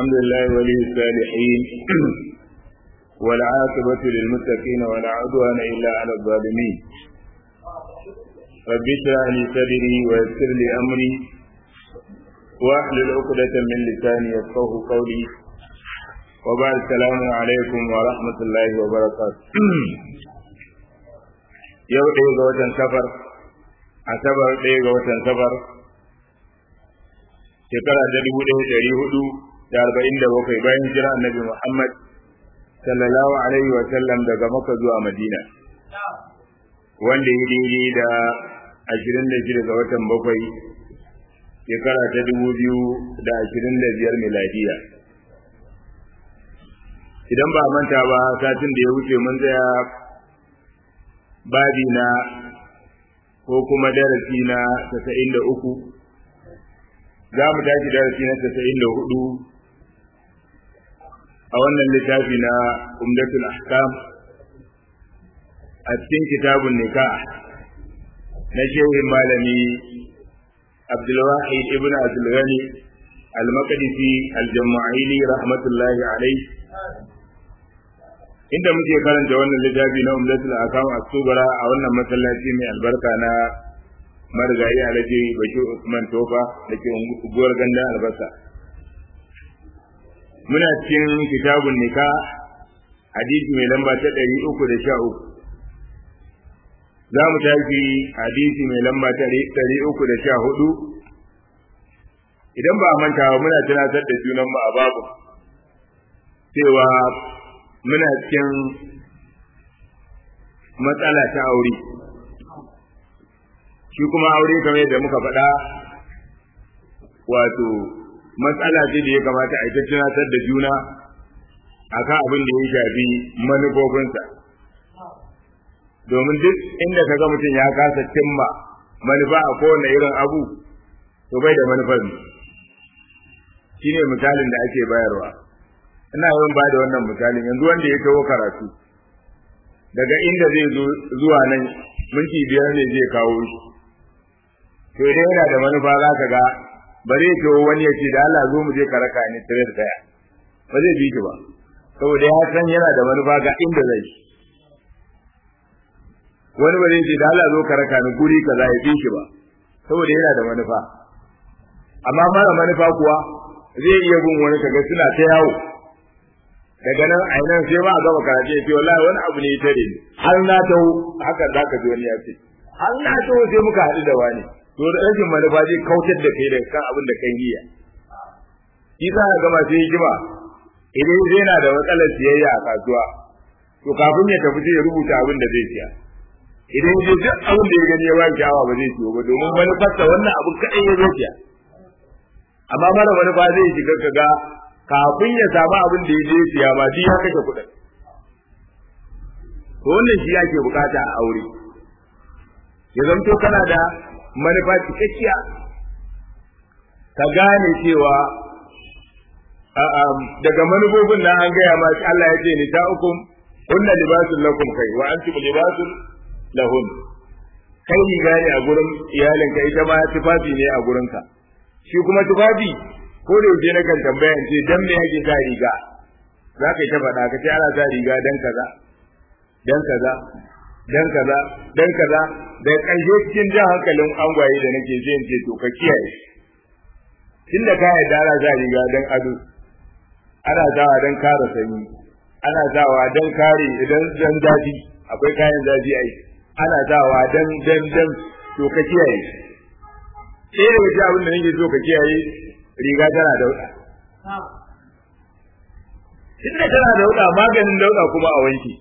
الحمد لله ولي الصالحين والعاقبة للمتقين ولا عدوان إلا على الظالمين رب اشرح لي صدري ويسر لي أمري واحلل عقدة من لساني يفقه قولي وبعد السلام عليكم ورحمة الله وبركاته yau ɗaya ga watan safar asabar ɗaya ga watan safar shekara ta dubu ɗaya ɗari hudu da arba'in da bakwai bayan jira annabi muhammad sallallahu alaihi wa sallam daga maka zuwa madina wanda ya daidai da ashirin da shida ga watan bakwai shekara ta dubu biyu da ashirin da biyar miladiya idan ba manta ba satin da ya wuce mun tsaya babi na ko kuma darasi na tasa'in da uku za mu tashi darasi na tasa'in da hudu a wannan littafi na umdatul ahkam a cikin kitabun nikah na shehin malami abdulwahid ibn abdulghani al-maqdisi al-jama'ili rahmatullahi alaihi inda muke karanta wannan littafi na umdatul akam as-subra a wannan masallaci mai albarka na marigayi alhaji bashir usman tofa da ke unguwar gandan albasa muna cikin kitabun nika hadisi mai lamba ta ɗari uku da sha uku za mu tafi hadisi mai lamba ta ɗari uku da sha hudu idan ba a manta ba muna tunatar da junan mu a babu cewa muna cikin matsala ta aure shi kuma aure kamar yadda muka faɗa wato matsala ce da ya kamata a ita tunatar da juna akan abin da ya shafi manufofinsa domin duk inda ka ga mutum ya kasa cimma manufa a kowane irin abu to bai da manufar shi ne misalin da ake bayarwa ina yawan ba da wannan misalin yanzu wanda ya kawo karatu daga inda zai zo zuwa nan minti biyar ne zai kawo shi to idan yana da manufa za ka ga ba zai kawo wani ya ce da Allah zo mu je ka raka ni tare da daya ba zai bi ki ba saboda ya san yana da manufa ga inda zai wani ba zai ce da Allah zo ka raka ni guri kaza ya bi ki ba saboda yana da manufa amma mara manufa kuwa zai iya bin wani kaga suna ta yawo daga nan a nan sai ba a gama karatu ya ce wallahi wani abu ne ya tare ni har na taho haka za ka ji wani ya ce har na taho sai muka haɗu da wani to da rashin manufa zai kautar da kai daga kan abin da kai niyya shi za ka gama sai hikima idan zai na da matsalar siyayya a kasuwa to kafin ya tafi sai ya rubuta abin da zai siya idan ya duk abin da ya gani ya ba sha'awa ba zai siyo ba domin manufarsa wannan abin kaɗai ya zo siya amma mara manufa zai shiga kaga kafin ya samu abin da ya je siya ma duk ya kashe kuɗin to wannan shi yake bukata a aure ya zanto kana da manufa cikakkiya ka gane cewa daga manufofin nan an gaya ma Allah ya ce ni ta ukum kunna libasun lakum kai wa antum libasun lahun kai riga ne a gurin iyalinka ita ma tufafi ne a gurinka shi kuma tufafi ko da yaushe na kan tambaya in ce dan me yake sa riga za ka yi ta faɗa ka ce ana sa riga dan kaza dan kaza dan kaza dan kaza da ƙarshe cikin jan hankalin angwaye da nake je in ce to ka kiyaye tunda ka yarda ana sa riga dan ado ana sawa dan kare sanyi ana sawa dan kare idan dan zafi akwai kayan zafi ai ana sawa dan dan dan to ka kiyaye sai da wace abin da nake so ka kiyaye riga tana dauɗa. Tunda tana dauɗa maganin dauɗa kuma a wanki.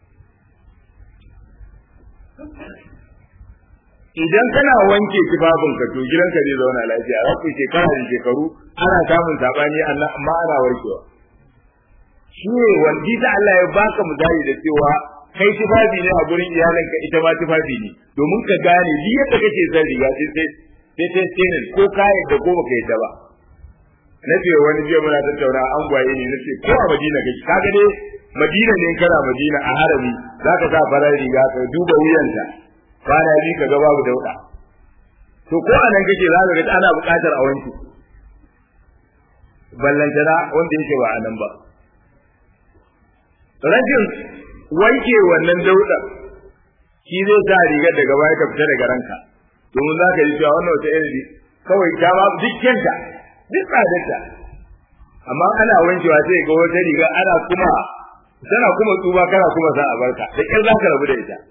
Idan kana wanke tufafinka to gidanka zai zauna lafiya, za ku shekara da shekaru ana samun saɓani amma ana warkewa. Shi ne wanda ta Allah ya baka misali da cewa kai tufafi ne a gurin iyalinka ita ma tufafi ne domin ka gane duk yadda kake son riga sai sai sai sai ko ka yadda ko baka yadda ba. na ce wani jiya muna tattauna an gwaye ne nace ko a Madina kake kaga dai Madina ne kana Madina a harami zaka sa farar riga ka duba wuyanta kwana bi ka ga babu dauda to ko a nan kake za ka ga ana buƙatar a wanke ballantana wanda yake ba a nan ba rashin wanke wannan dauda shi zai sa rigar daga baya ka fita daga ranka domin za ka ji cewa wannan wata irin kawai ta ba duk kyanta duk tsadarta amma ana wankewa sai ga wata riga ana kuma tana kuma tsuba kana kuma za a barka da kyar za ka rabu da ita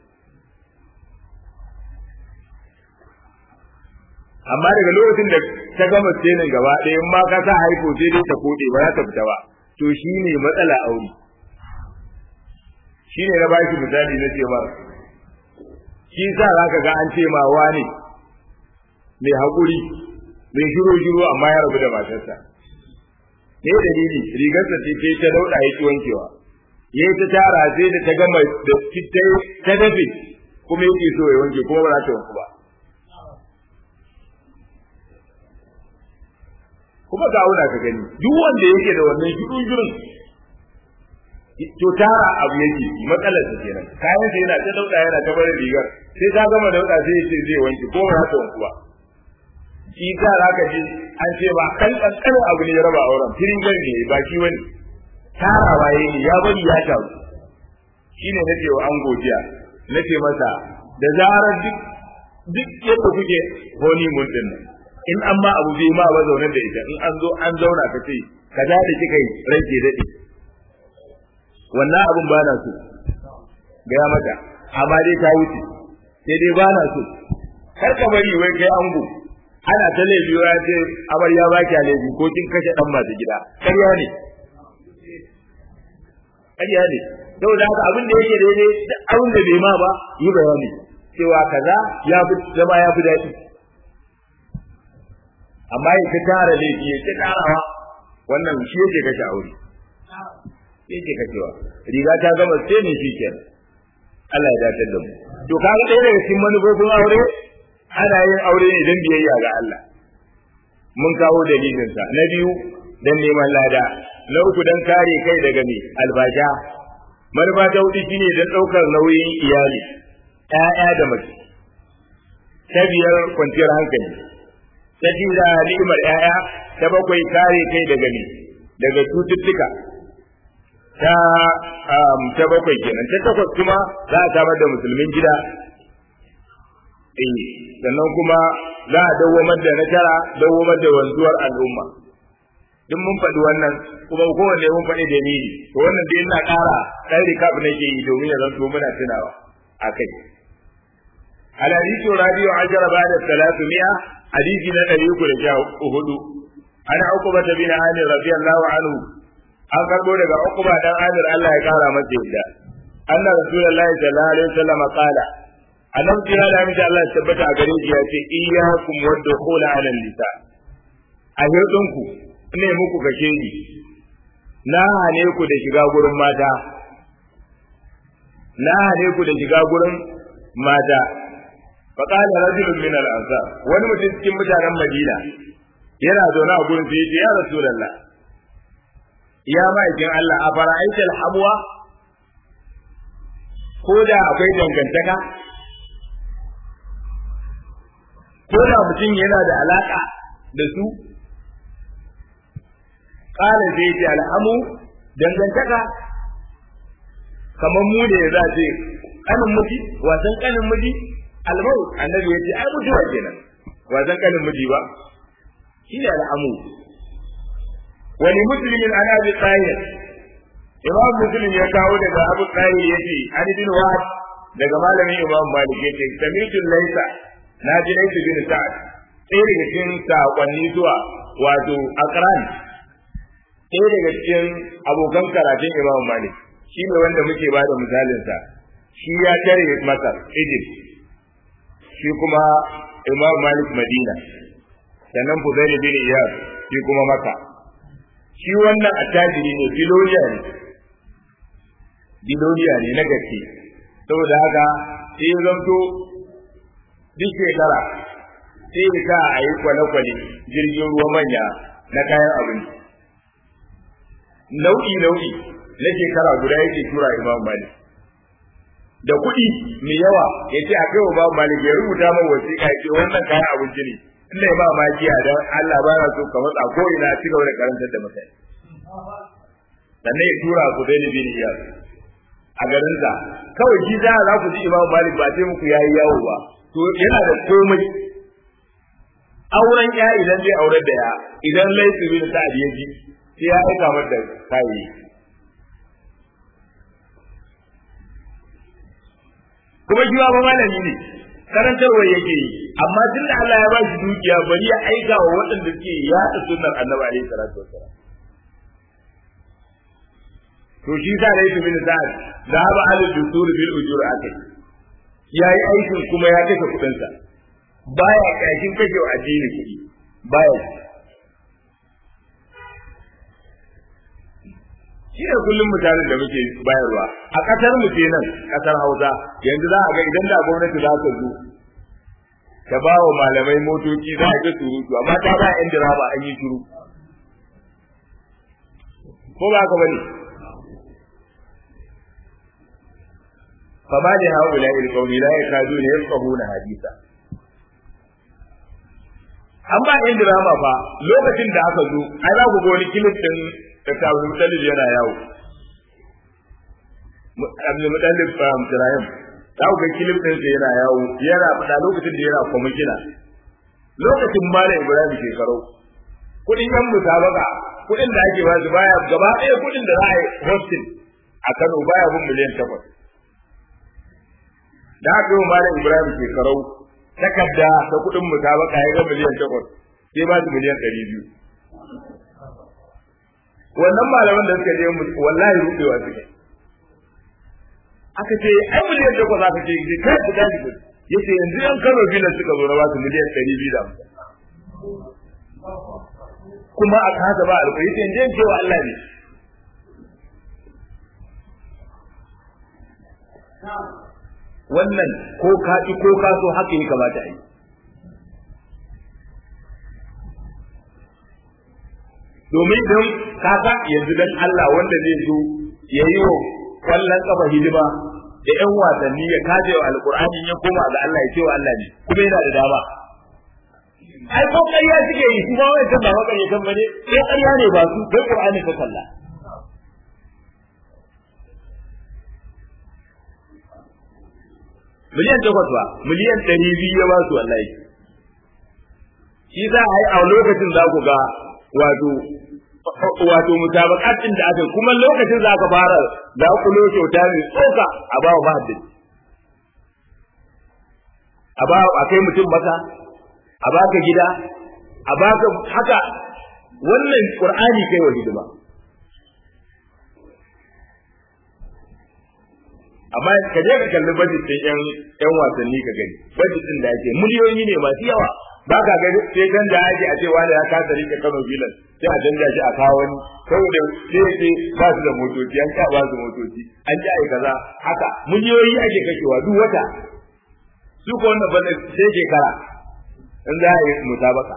amma daga lokacin da ta gama tsenin gaba ɗaya in ma ka sa haifo sai dai ta kode ba za ta fita ba to shi ne matsala aure shi ne na ba shi misali na ce ba shi sa za ka ga an ce ma wani mai haƙuri mai shiro shiro amma ya rabu da matarsa ne dalili rigarsa ce ce ta dauɗa ya ki wankewa ya ta tara sai da ta gama da ta dafe kuma yake so ya wanke kuma ba za ta wanku ba kuma ka auna ka gani duk wanda yake da wannan shirin shirin to tara abu yake matsalar sa kenan kayan sa yana ta dauda yana ta barin rigar sai ta gama dauda sai ya ce zai wanke ko ba ta wanku ba shi ta zaka ji an ce ba kan kankanin abu ne ya raba auren firin gari ne ba shi wani tarawa yayi ya bari ya taru shine nace wa an godiya nace masa da zarar duk duk yadda kuke honeymoon din nan in an ma abu bai ma ba zaune da ita in an zo an zauna ka ce ka da da kika yi rage daɗe wannan abun ba na so gaya mata amma dai ta wuce sai dai ba na so kar ka bari wai kai ango ana ta laifi ya ce amarya ba ki laifi ko kin kashe dan masu gida ƙarya ne ƙarya ne saboda haka abin da yake daidai da abin da bai ma ba yi bayani cewa kaza ya fi zama ya fi daɗi amma ya ta tara laifi ya ta tarawa wannan shi yake kashe aure yake kashewa riga ta gama sai ne shi kenan Allah ya dace da mu to kaga ɗaya daga cikin manufofin aure ana yin aure ne don biyayya ga Allah mun kawo dalilin sa na biyu dan neman lada na uku dan kare kai daga me albasha manufa ta hudu shine dan ɗaukar nauyin iyali ƴaƴa da mace ta biyar kwanciyar hankali ta jira ni'imar ƴaƴa ta bakwai kare kai daga ne daga cututtuka ta ta bakwai kenan ta takwas kuma za a samar da musulmin gida eh sannan kuma za a dawwamar da na tara dawwamar da wanzuwar al'umma duk mun faɗi wannan kuma kowanne mun faɗi dalili to wannan dai ina ƙara ɗan recap nake yi domin ya zanto muna tunawa a kai الحديث الرابع عشر بعد الثلاثمائة حديث النبي يقول جاء أهد أنا عقبة بن عامر رضي الله عنه an karbo daga Uqba dan Amir Allah ya kara masa yadda anna rasulullahi sallallahu alaihi wasallam qala annabi kira da miji Allah ya tabbata a gare shi ya ce iyyakum wadkhul ala nisa a hirdinku ne muku kake ni na hane ku da shiga gurin mata na hane ku da shiga gurin mata فقال رجل من الأنصار wani mutum cikin mutanen Madina yana zaune a gurin sai ya Rasulullah ya ma'aikin Allah a fara'aita alhamwa ko da akwai dangantaka ko da mutum yana da alaka da su kala zai ce alhamu dangantaka kamar mu da ya za ce kanin miji wasan kanin miji almau annabi ya ce ai mutuwa kenan wasan kanin miji ba shi ne al'amu wani musulmin ana bi tsayin imam muslim ya kawo daga abu tsayin ya ce an bin wahab daga malamin imam malik ya ce samitul laisa na ji laisa bin sa'ad ɗaya daga cikin saƙonni zuwa wato akran ɗaya daga cikin abokan karatun imam malik shi ne wanda muke ba da misalinsa shi ya tare masar egypt shi kuma imam malik madina sannan fudaili bin iyad shi kuma maka shi wannan attajiri ne biloniya ne biloniya ne na gaske saboda haka sai ya zanto duk shekara sai ya sa a yi kwale-kwale jirgin ruwa manya na kayan abinci nau'i nau'i na shekara guda yake tura imam malik da kuɗi mai yawa ya ce a kai wa babu malik ya rubuta mai wasiƙa ce wannan kayan abinci ne ina ba magiya dan Allah ba so ka matsa ko ina ci gaba da karantar da mutane sannan ya tura ku dai bin iyas a garin sa kawai shi za za ku ji Imam Malik ba sai muku yayi yawo ba to yana da komai auren ya idan zai aure da ya idan laifi bin sa'ad ya ji sai ya aika mata kai kuma shi ba malami ne karantarwa yake yi amma tun da Allah ya ba shi dukiya bari ya aika wa waɗanda suke yaɗa sunnar annabi alaihi salatu wassalam to shi sa da yake bin sa'ad da ba al dusur bil ujur akai yayi aikin kuma ya kashe kuɗin sa baya kashin kashe wa addini kuɗi baya shi ne kullum mutanen da muke bayarwa a ƙasar mu nan ƙasar Hausa yanzu za a ga idan da gwamnati za ta zo ta ba wa malamai motoci za a ga surutu amma ta ba yan direba an yi shiru ko ba ka bane فما لهؤلاء القوم لا يكادون يفقهون حديثا an ba yan dirama fa lokacin da aka zo ai za ku ga wani kilif din da tabu talib yana yawo abdul mutallib fa Ibrahim za ku ga kilif din sa yana yawo yana fada lokacin da yana kwamishina lokacin mala Ibrahim shekarau kudin yan musabaka kudin da ake ba su baya gaba ɗaya kudin da za a yi hosting a Kano baya bin miliyan takwas da aka yi malam Ibrahim shekarau takarda ta kuɗin musabaka ya ga miliyan takwas sai ba su miliyan ɗari biyu wannan malaman da suka je wallahi rubewa suke aka ce ai miliyan takwas aka ce kai ku tashi ku yace yanzu yan Kano bilan suka zo na ba su miliyan ɗari biyu da hamsin kuma a kasa ba alƙawari yace yanzu yan cewa Allah ne wannan ko ka ci ko ka so haka ya kamata a yi domin don kaka yanzu dan Allah wanda zai zo ya yi wa kwallon kafa hidima da yan wasanni ya kaje wa alkur'ani ya koma ga Allah ya ce wa Allah ne kuma yana da dama ai ko ƙarya suke yi kuma wai kan ba maka kan bane sai ƙarya ne ba su dan qur'ani ka kalla miliyan takwas ba miliyan ɗari biyu ya ba su wallahi shi za a yi a lokacin za ku ga wato wato musabaqatin da aka kuma lokacin za ka fara za ku lo kyauta mai tsoka a ba wa mahaddin a ba a kai mutum maka a baka gida a baka haka wannan qur'ani kai wa hidima amma ka je ka kalli budget din yan yan wasanni ka gani budget din da ake miliyoyi ne masu yawa ba ka gani sai kan da ake a ce wani ya kasa rike Kano bilan sai a canja shi a kawo wani saboda sai sai ba su da motoci an ka ba su motoci an ji ai kaza haka miliyoyi ake kashewa duk wata su ko wannan bane sai shekara in za a yi musabaka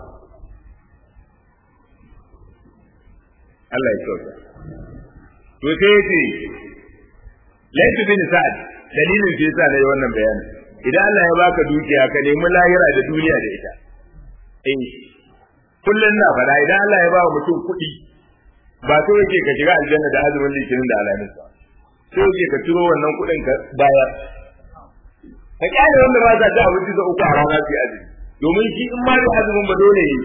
Allah ya kyauta to sai yace laifi bin sa'ad dalilin da yasa nayi wannan bayanin idan Allah ya baka dukiya ka nemi lahira da duniya da ita eh kullun na fada idan Allah ya ba mutum kuɗi ba so yake ka shiga aljanna da azumin litinin da alamin ba so yake ka ciro wannan kuɗin ka bayar ka kyale wanda ba za ta abinci da uku a rana su azumi domin shi in ma da azumin ba dole yi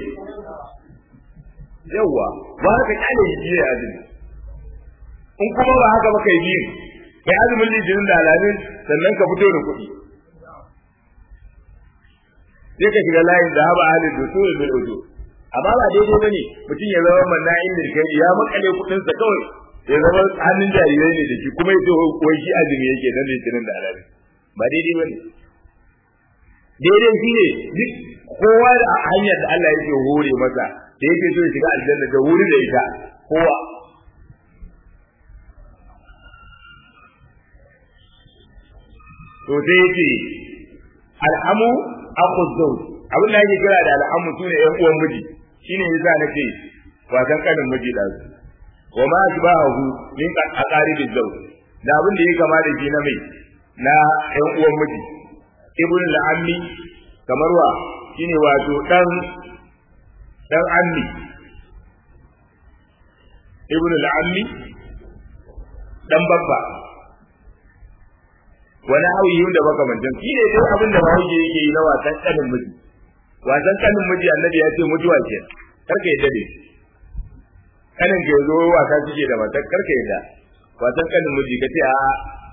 yawwa ba ka kyale shi ya azumi in kuma ba haka ba kai biyu kai azumin litinin da alamin sannan ka fito da kuɗi sai ka shiga layin da haɓa halin da su bil ujo amma ba daidai bane mutum ya zama manna'in da kai ya makale kuɗin sa kawai ya zama hannun jarirai ne da shi kuma ya ce wai shi azumi yake dan litinin da alamin ba daidai bane daidai shi ne duk kowa da hanyar da Allah yake hore masa da yake so ya shiga aljanna da wuri da ita kowa to sai yake al'amu aku zawj abin da yake kira da al'amu sune ƴan uwan miji shine yasa nake wasan kanin miji da su wa ma asbahu min aqarib zawj da abin da yake kama da shi na mai na ƴan uwan miji ibn al-ammi kamar wa shine wato dan dan ammi ibn al-ammi dan babba wani hauyi da makamantan shi ne dai abin da bahaushe yake yi na wasan kanin miji wasan kanin miji annabi ya ce mutuwa ke karka yadda ne kanin ke zo wasa suke da matar karka yadda wasan kanin miji ka ce a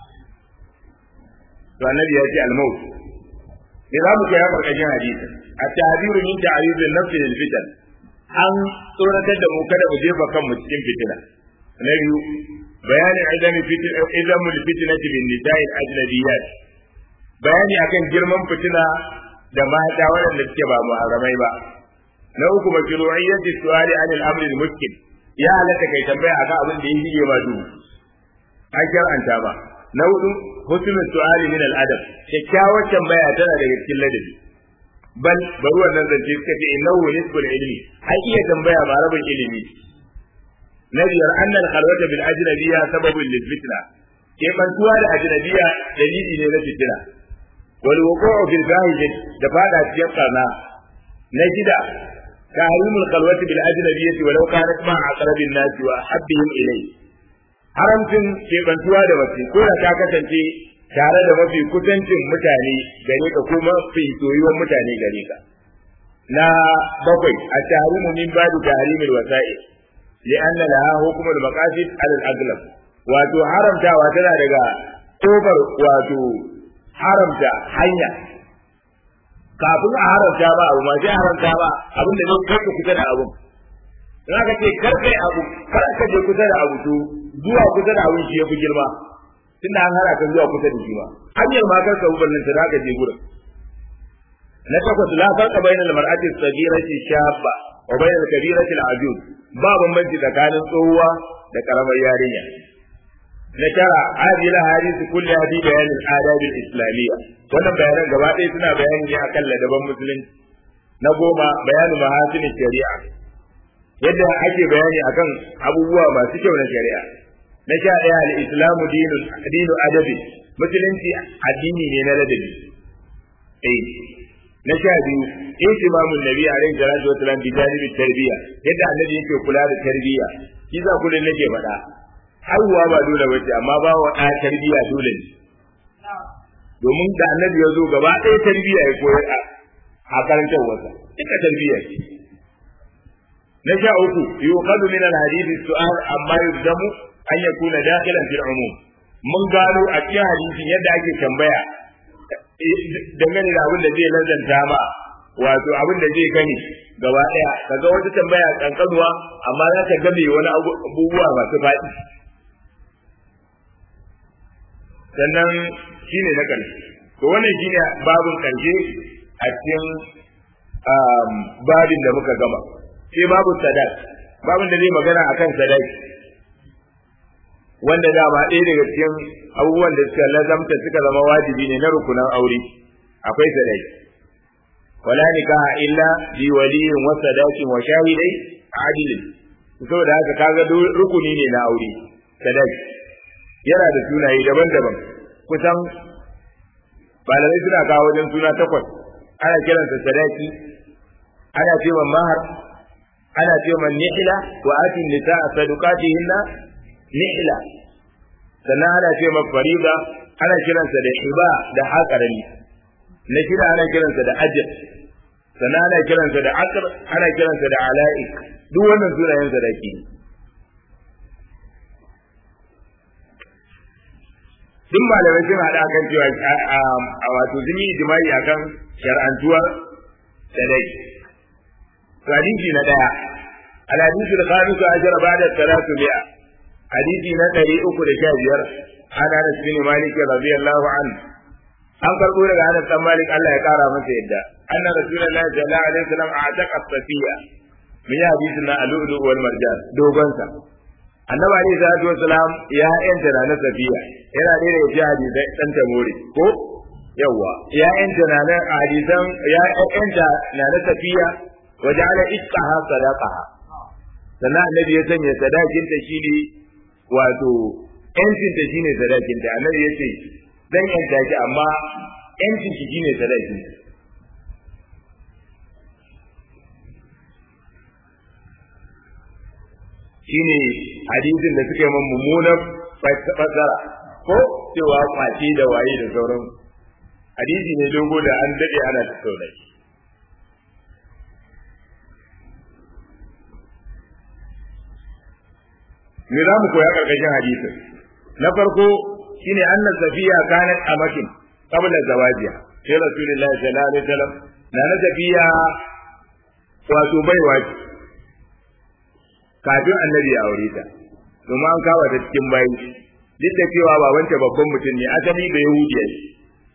to annabi ya ce al-maut ne za mu kai karkashin hadisi a ta'abiru min ta'abirin nafsi lil fitan an tsoratar da mu kada mu jefa kanmu cikin fitina na biyu bayanin idan izamul fitnati bin nisa'il ajnabiyat bayani akan girman fitina da mata waɗanda suke ba muharramai ba na uku mashru'iyyati su'ali anil amri al-mushkil ya halatta kai tambaya akan abin da yake ba duhu an shar'anta ba na hudu husnul su'ali min al-adab kyakkyawar tambaya tana daga cikin ladabi bal bari wannan zance suka ce innahu nisbul ilmi ai iya tambaya ba rabin ilimi na biyar annal khalwata bil ajnabiyya sababun lil fitna ke bantuwa da ajnabiyya dalili ne na fitina wal wuqu'u fil fahijat da fada cikin karna na shida tahrimul khalwati bil ajnabiyyati walau kanat ma aqrabin nasi wa habbihim ilayhi haramcin ke bantuwa da mace ko da ta kasance tare da mafi kusancin mutane gare ka ko mafi soyuwar mutane gare ka na bakwai a tahrimu min ba'du tahrimil wasa'il لأن لها حكم المقاصد على الأغلب wato haramtawa tana daga kofar wato haramta hanya kafin a haramta ba abu ma sai haramta ba abin da zai kai kusa da abun in aka ce kar kai abu kar ka je kusa da abu to zuwa kusa da abun shi yafi girma tunda an hana ka zuwa kusa da shi ma hanyar ma kar ka ubannin ta zaka je gurin na takwas la farqa bainal mar'ati as-saghirati shabba wa bainal kabirati al-ajuz ba bambanci tsakanin tsohuwa da karamar yarinya na tara hadhihi hadith kulli hadi bayan al-adab al-islamiyya wannan bayanan gaba ɗaya suna bayani ne akan ladaban musulunci na goma bayanin mahasin shari'a yadda ake bayani akan abubuwa masu kyau na shari'a na sha ɗaya al-islamu dinu dinu adabi musulunci addini ne na ladabi eh na sha biyu ihtimamun nabi alaihi salatu wa salam bi janibi tarbiya yadda annabi yake kula da tarbiya shi za kullun nake faɗa haihuwa ba dole bace amma ba wa ɗa tarbiya dole ne domin da annabi ya zo gaba ɗaya tarbiya ya koyar a karantar wasa duka tarbiya ce na sha uku yuqadu min al-hadith su'al amma yuzdamu an yakuna dakhilan fil umum mun gano a cikin hadisin yadda ake tambaya dangane da abin da zai lazanta ma wato abin da zai gani gaba daya kaga wata tambaya kankanuwa amma za ta game wani abubuwa masu faɗi sannan shine na ƙarshe to wannan shine babin ƙarshe a cikin babin da muka gama sai babu sadak babin da zai magana akan sadaki wanda dama ɗaya daga cikin abubuwan da suka lazamta suka zama wajibi ne na rukunan aure akwai sadaki wala nikaha illa bi waliyin wa sadakin wa shahidai adilin saboda haka kaga rukuni ne na aure sadaki yana da sunaye daban-daban kusan malamai suna kawo wajen suna takwas ana kiransa sadaki ana cewa mahar ana cewa nihila wa atin nisa sadaqatihinna nihla sannan ana ce ma fariba ana kiransa da hiba da haƙarami na shida ana kiransa da ajr sannan ana kiransa da akr ana kiransa da ala'ik duk wannan sunayen sadaki duk malamai sun haɗa kan cewa a wato sun yi jima'i akan shar'antuwar sadaki hadisi na ɗaya الحديث الخامس عشر بعد الثلاثمائة hadisi na ɗari uku da sha biyar an Anas bin Malik radiyallahu an an karɓo daga Anas dan Malik Allah ya ƙara masa yadda anna rasulullahi sallallahu alaihi wasallam a'taqa safiya min hadisi na al-lu'lu wal marjan dogon sa annabi alaihi salatu wasalam ya yanta na na safiya yana da yake hadisi dan tamori ko yawa ya yanta na na hadisan ya yanta na na safiya waja'ala isqaha sadaqaha sannan annabi ya sanya sadakin ta shine wato yancin ta shine sadakin ta annabi ya ce zan yanta ki amma yancin ki shine sadakin shine hadisin da suka yi man mummunan fasara ko cewa kwace da waye da sauran hadisi ne dogo da an dade ana tattauna shi me za mu koya karkashin hadisin na farko shine anna safiya kanat amakin qabla zawajiha sai rasulullahi sallallahu alaihi wasallam na na safiya wato baiwa ce kafin annabi ya aure ta domin an kawo ta cikin bayi duk da cewa babanta babban mutum ne asali da yahudiya ne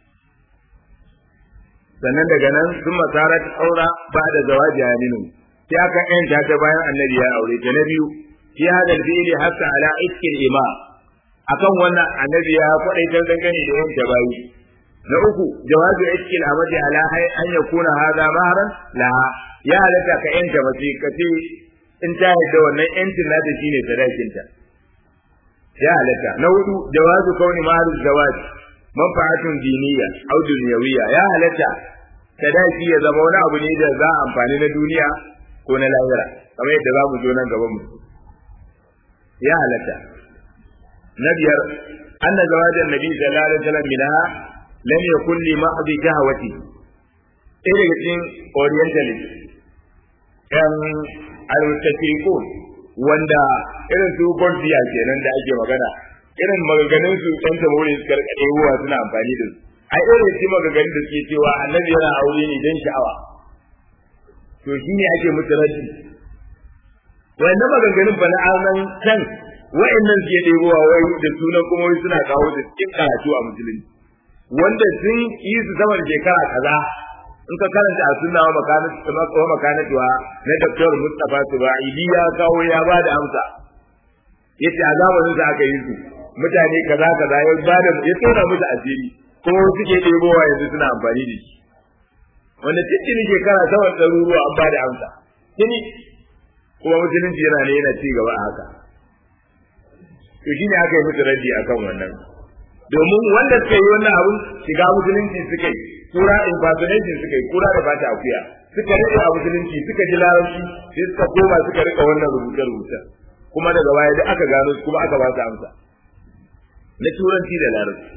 sannan daga nan sun masarar aura ba da zawaji a minu sai aka yanta ta bayan annabi ya aure ta na biyu fi hada fi'li hatta ala iskil ima akan wannan annabi ya kwadaitar dangane da yanta bayi na uku jawazu iskil amadi ala hay an yakuna hada mahran la ya halatta ka yanta mace ka ce in ta yadda wannan yancin nata shine sadakinta ya halatta na hudu jawazu kauni maharu zawaji manfa'atun diniya au dunyawiyya ya halatta sadaki ya zama wani abu ne da za a amfani na duniya ko na lahira kamar yadda za mu zo nan gaban mu ya halatta na biyar anna zawajan nabi sallallahu alaihi wasallam minha lam yakun li mahdhi shahwati ɗaya daga cikin orientalist yan al-tashriqun wanda irin su Bolivia kenan da ake magana irin maganganun su ɗan tamori su karkaɗe ruwa suna amfani da su a irin su maganganun da suke cewa annabi yana aure ne don sha'awa to shi ne ake musu raddi wanda maganganun ba na anan can wa'annan suke ɗebowa wai da sunan kuma wai suna kawo da cikin karatu a musulunci wanda sun yi su sama da shekara kaza in ka karanta a sunna wa makanatuwa na Dr. Mustapha Subaidi ya kawo ya ba da amsa yace a zamanin da aka yi su mutane kaza kaza ya ba da ya tona musu asiri kuma suke ɗebowa yanzu suna amfani da shi wanda cikin shekara sama ɗaruruwa an ba da amsa tuni kuma musulunci yana ne yana ci gaba a haka to shine aka yi musu raddi akan wannan domin wanda suka yi wannan abun shiga musulunci suka yi kura impersonation suka yi kura da bata akuya suka rike a musulunci suka ji larabci sai suka koma suka rika wannan rubuce rubuce kuma daga baya da aka gano su kuma aka ba su amsa na turanci da larabci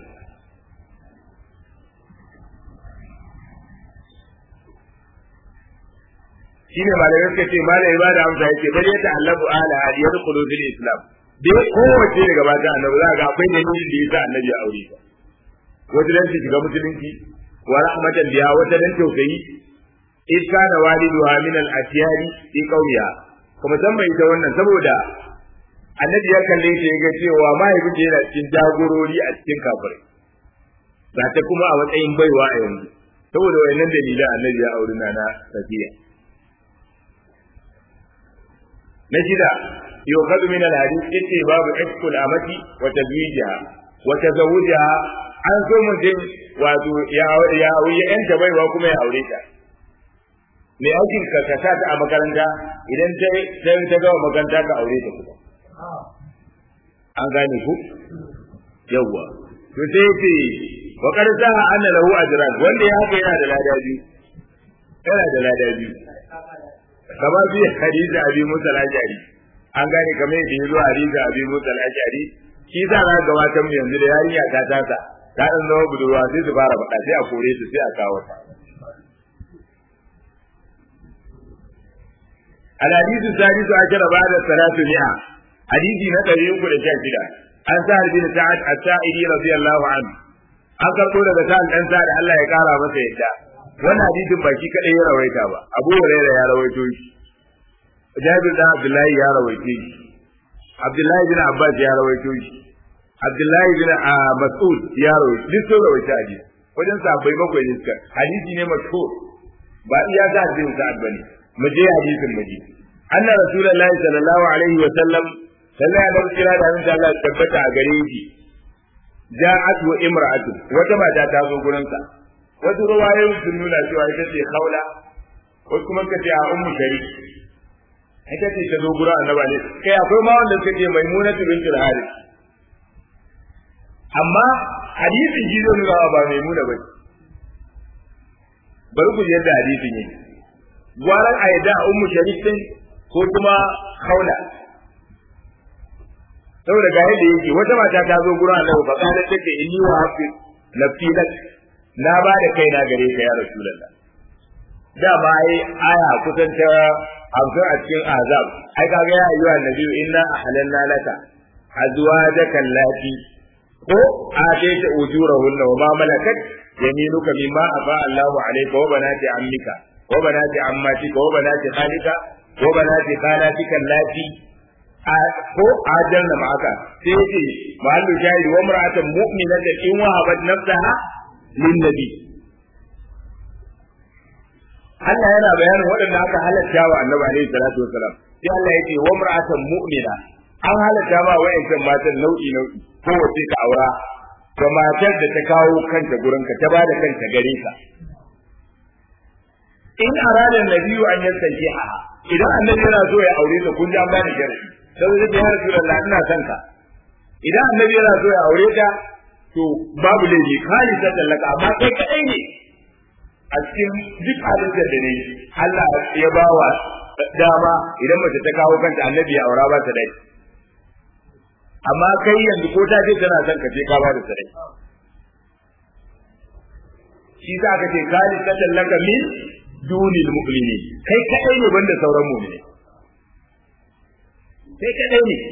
shine malamai suka ce malamai ba da amsa yake bari ya ta'allabu ala hadiyar qulubil islam dai kowace daga bata annabi za ga akwai dalilin da yasa annabi ya aure ta wata dan shiga musulunci wa rahmatan biya wata dan tausayi in kana waliduha min al asyari fi qawliha kuma san bai ta wannan saboda annabi ya kalle ta ga cewa mahaifin yana cikin jagorori a cikin kafirai ba ta kuma a matsayin baiwa a yanzu saboda wayannan dalilan annabi ya auri na na safiya na shida yuqadu min al hadith yace babu ikul amati wa tazwijiha wa tazawujiha an so mutum wato ya ya ya yanta baiwa kuma ya aure ta me aikin ka ka ta a makaranta idan ta ta ta ga makaranta ka aure ta kuma an gane ku yawwa to sai yace wa qad saha anna lahu ajran wanda ya haka yana da lada biyu yana da lada biyu kamar bi hadisi abi musa al-ajari an gane kamar yadda ya zo hadisi abi musa al-ajari shi za a gabatar mu yanzu da yarinya ta tasa ta dan zama budurwa sai su fara faɗa sai a kore su sai a kawo ta الحديث الثالث عشر بعد الثلاثمائة حديث نقل يقول شاكدا عن سهل بن سعد السائلي رضي الله عنه an karɓo daga sa'an ɗan sa da Allah ya ƙara masa yadda wannan hadisin ba shi kaɗai ya rawaita ba Abu Hurairah ya rawaito shi Jabir da Abdullahi ya rawaito shi Abdullahi bin Abbas ya rawaito shi Abdullahi bin Mas'ud ya rawaito duk sun rawaita hadisi wajen sahabbai bakwai ne suka hadisi ne mashhur ba iya za a bin sa'ad bane mu je hadisin mu je anna rasulullahi sallallahu alaihi wa sallam sallallahu alaihi wa sallam da Allah tabbata a gare shi ja'at wa imra'atu wata mata ta zo gurin sa wasu ruwayoyin sun nuna cewa ita ce khawla wasu kuma kace a ummu sharif ita ce ta zo gurin annabi ne kai akwai ma wanda suke maimuna bint al-harith amma hadisin ji zai nuna ba maimuna ba bari ku ji yadda hadisin yake gwaran a yadda ummu sharif din ko kuma khawla saboda ga yadda yake wata mata ta zo gurin annabi fa kana take inni wa hafi nafsi lak na ba da kaina gare ka ya rasulullah da ba ai aya kusan ta hamsin a cikin azab ai kaga ya ayyuha nabi inna ahlalna laka azwajaka allati ko atayta ujurahunna wa ma malakat yaminuka mimma afa Allahu alayka wa banati ammika wa banati ammatika wa banati khalika wa banati khalatika allati ko ajalna ma'aka sai yace mahallu shahid wa mar'atan mu'minatan in wahabat nafsaha lin nabi Allah yana bayanin waɗanda aka halatta wa Annabi alaihi salatu wasalam sai Allah yace wa mar'atan mu'mina an halatta ma wa'ancan matan nau'i nau'i ko wace ka aura da matar da ta kawo kanta gurin ka ta bada kanta gare ka in arada nabiyu an yansanke a idan annabi yana so ya aure ta kun ji an bani sharadi sai zai ya rasulullah ina son ka idan annabi yana so ya aure ta to babu laifi kali ta tallaka amma kai kadai ne a cikin duk halittar da ne Allah ya bawa dama idan mace ta kawo kanta annabi ya aura ba ta dai amma kai yanzu ko ta ce tana son ka je ka ba da sarai shi za ka ce kali ta tallaka min dunil mu'mini kai kadai ne banda sauran mu'mini kai kadai ne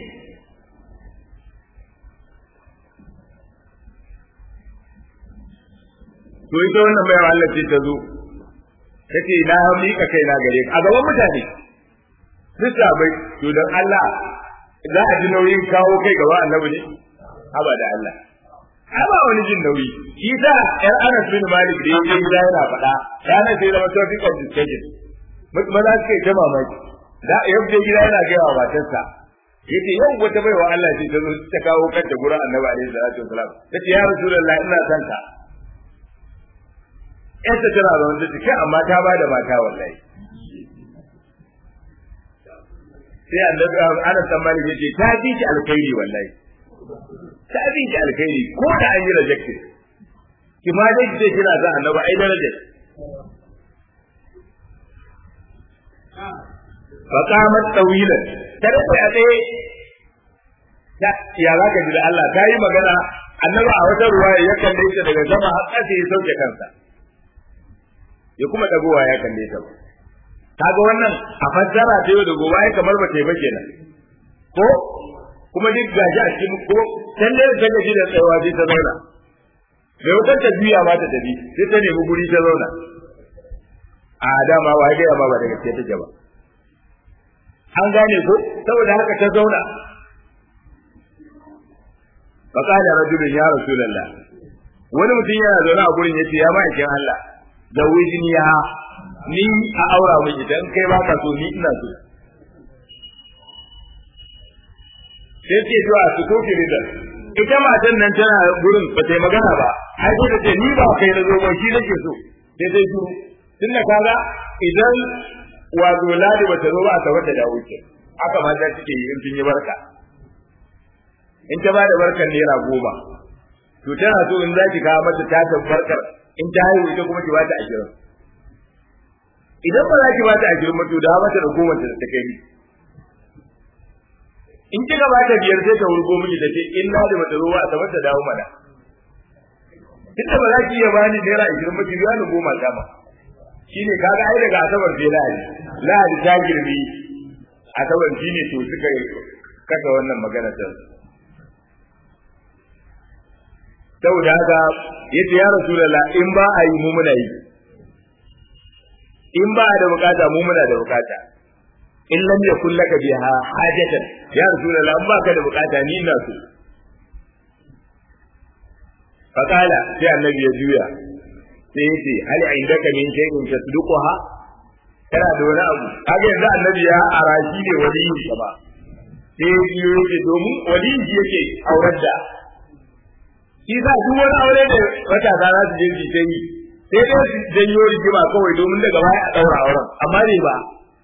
to ita wannan mai Allah ce ta zo tace na mika kai na gare ka a gaban mutane duk bai to dan Allah za a ji nauyin kawo kai gaba annabi ne haba da Allah ba wani jin nauyi shi sa yar Anas bin Malik da yake gida yana faɗa ranar sai zama topic of discussion maza suka yi ta mamaki da yau je gida yana gaya wa matarsa yace yau wata baiwa Allah ce ta zo ta kawo kanta gurin Annabi alaihi salatu wasalam tace ya Rasulullah ina son ka ita tana da wanda take amma ta bada mata wallahi sai Annabi Anas bin Malik yace ta bi ki alkhairi wallahi ta bi ki alkhairi ko da an yi rejected ki ma dai ce kina son Annabi ai darajar فقامت طويلا tare da tsaye ya za ka ji da Allah ta yi magana annabi a wata ruwa ya kalle ta daga sama har ƙasa ya sauke kansa ya kuma dagowa ya kalle ta ba kaga wannan a fassara ta yau da gobe ai kamar ba ta yi ba kenan ko kuma duk gashi a cikin ko talle da take ji da tsayawa sai ta zauna bai wutar ta juya ma ta tafi sai ta nemi guri ta zauna a dama wa ga ma ba da gaske take ba an gane ko saboda haka ta zauna fa qala rajulun ya rasulullah wani mutum yana zaune a gurin yace ya ma'aikin Allah da wijini ya ni a aura mu idan kai ba ka so ni ina so sai ce to a su kofi ridar ita matan nan tana gurin ba ta yi magana ba ai ko ta ce ni ba kai na zo ba shi nake so sai sai su tunda kaga idan wato ladi bata zo ba ta wata da wuce haka mata suke yi in sun yi barka in ta bada barkar naira goma to tana so in zaki kawo mata ta barkar in ta haihu ita kuma ki bata ashirin idan ba za ki bata ashirin ba to da mata da goma ta kai ni in kika bata biyar sai ta wurgo miki ta ce in ladi bata zo ba ta wata dawo mana tunda ba za ki iya bani naira ashirin ba ki biya ni goma dama shine kaga ai daga asabar sai lahadi lahadi ta girbi asabar shine to suka kasa wannan magana ta saboda haka yace ya rasulullah in ba a yi mu muna yi in ba da bukata mu muna da bukata in lam yakul laka biha hajatan ya rasulullah in ba ka da bukata ni ina so fakala sai annabi ya juya sai ya ce hal indaka min shay'in tasduquha kana da wani abu kaga yanzu annabi ya arashi ne waliyin sa ba sai ya yake domin waliyin shi yake aurar da shi sa duk wani aure da wata za su je su ta yi sai dai su janyo rigima kawai domin daga baya a daura auren amma ne ba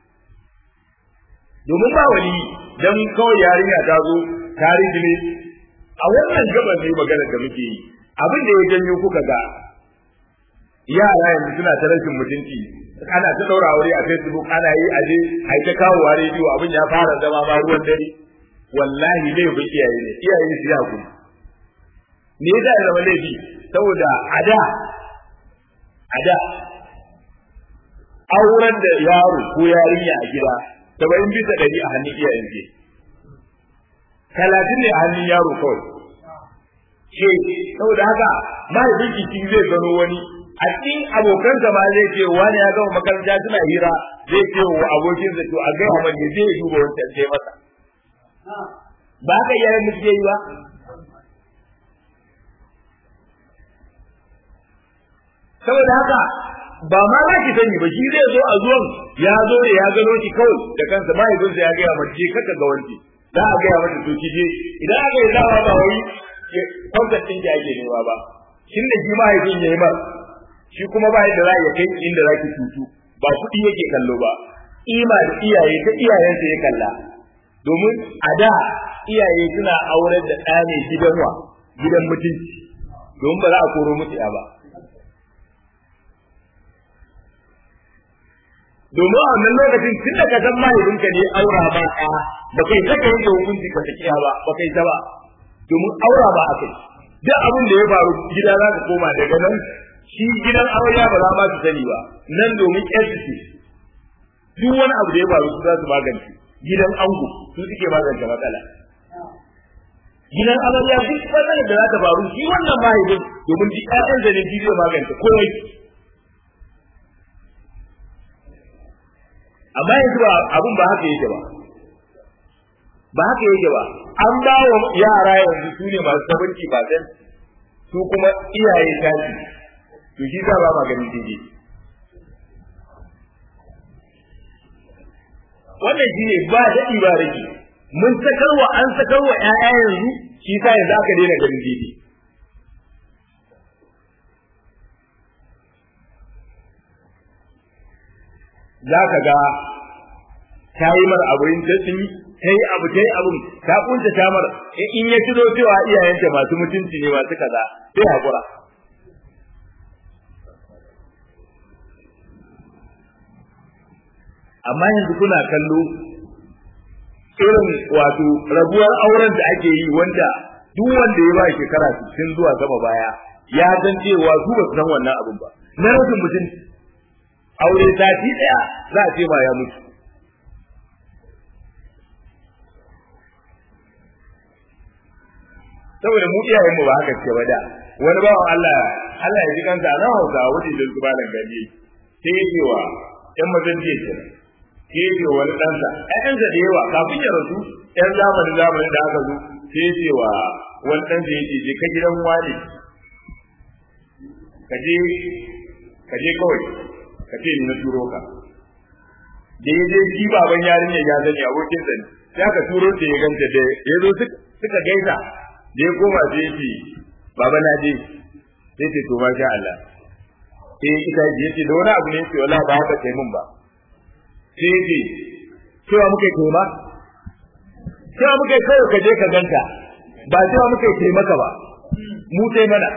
domin ba wali dan kawai yarinya ta zo ta ne a wannan gaban ne magana da muke yi abin da ya janyo kuka ga yara yanzu suna ta rashin mutunci ana ta daura aure a facebook ana yi aje ai ta kawo wa rediyo abin ya fara zama ma ruwan dare wallahi laifin iyaye ne iyaye su ya kuma me yasa ya zama laifi saboda a da a da auren da yaro ko yarinya a gida saba'in bisa ɗari a hannun iyayen ke talatin ne a hannun yaro kawai ce saboda haka mahaifin jiki zai gano wani a cikin abokansa ma zai ce wani ya gama makaranta suna hira zai ce wa abokinsa to a gaya wanda zai duba wancan sai masa ba haka iyayen mu suke yi ba saboda haka ba ma za ki sani ba shi zai zo a zuwan ya zo da ya gano ki kawai da kansa mahaifinsa ya gaya mace kaka ga wanci za a gaya mata to ki je idan aka yi zawa ba wai kwantar ɗin ki ake nema ba shin da shi mahaifin ya yi ba shi kuma ba yadda za ya kai inda za ki tutu ba kuɗi yake kallo ba ima da iyaye ta iyayensa ya kalla domin a da iyaye suna aurar da ɗa ne gidan wa gidan mutunci domin ba za a koro musu ya ba domin a wannan lokacin tun da ka san mahaifinka ne aura ba ɗa ba kai saka yanke hukunci ka tafiya ba ba kai ta ba domin aura ba a kai duk abin da ya faru gida za ka koma daga nan shi gidan aure ba za ma su sani ba nan domin ƴarsu ce duk wani abu da ya faru su za su magance gidan ango su suke magance matsala gidan amarya duk matsalar da za ta faru shi wannan mahaifin domin duk ƴaƴan da ne shi zai magance komai amma yanzu ba abun ba haka yake ba ba haka yake ba an ba wa yara yanzu su ne masu sabanci ba su kuma iyaye tashi to shi za ba ma ganin daidai wannan shi ne ba daɗi ba rage mun sakarwa an sakarwa ƴaƴa yanzu shi sa yanzu aka daina ganin daidai za ka ga ta yi mar abin ta sun ta yi abu ta yi abin ta kunta ta mar in ya tuno cewa iyayenta masu mutunci ne masu kaza sai haƙura amma yanzu kuna kallo irin wato rabuwar auren da ake yi wanda duk wanda ya ba shekara 60 zuwa sama baya ya san cewa su ba su san wannan abin ba na rashin mutunci aure sati daya za a ce ma ya mutu saboda mu iyayen mu ba haka ce ba da wani bawan Allah Allah ya ji kansa na hausa wuce da su malam gaji sai ya ce wa ƴan mazan jiya kenan sai ya ce wani ɗansa ƴaƴansa da yawa kafin ya rasu ƴan zamanin zamanin da aka zo sai ya ce wa wani ɗansa ya ce je ka gidan wani ka je ka je kawai ka ce ni na turo ka da ya je shi baban yarinyar ya zani abokin sa ne sai aka turo ta ya ganta da ya zo suka gaisa da ya koma sai ya ce baba na je sai ce to masha Allah sai ita ya ce da wani abu ne ce wala ba haka kai mun ba sai ya ce cewa muka yi ba cewa muka yi kawai ka je ka ganta ba cewa muka yi taimaka ba mu sai mana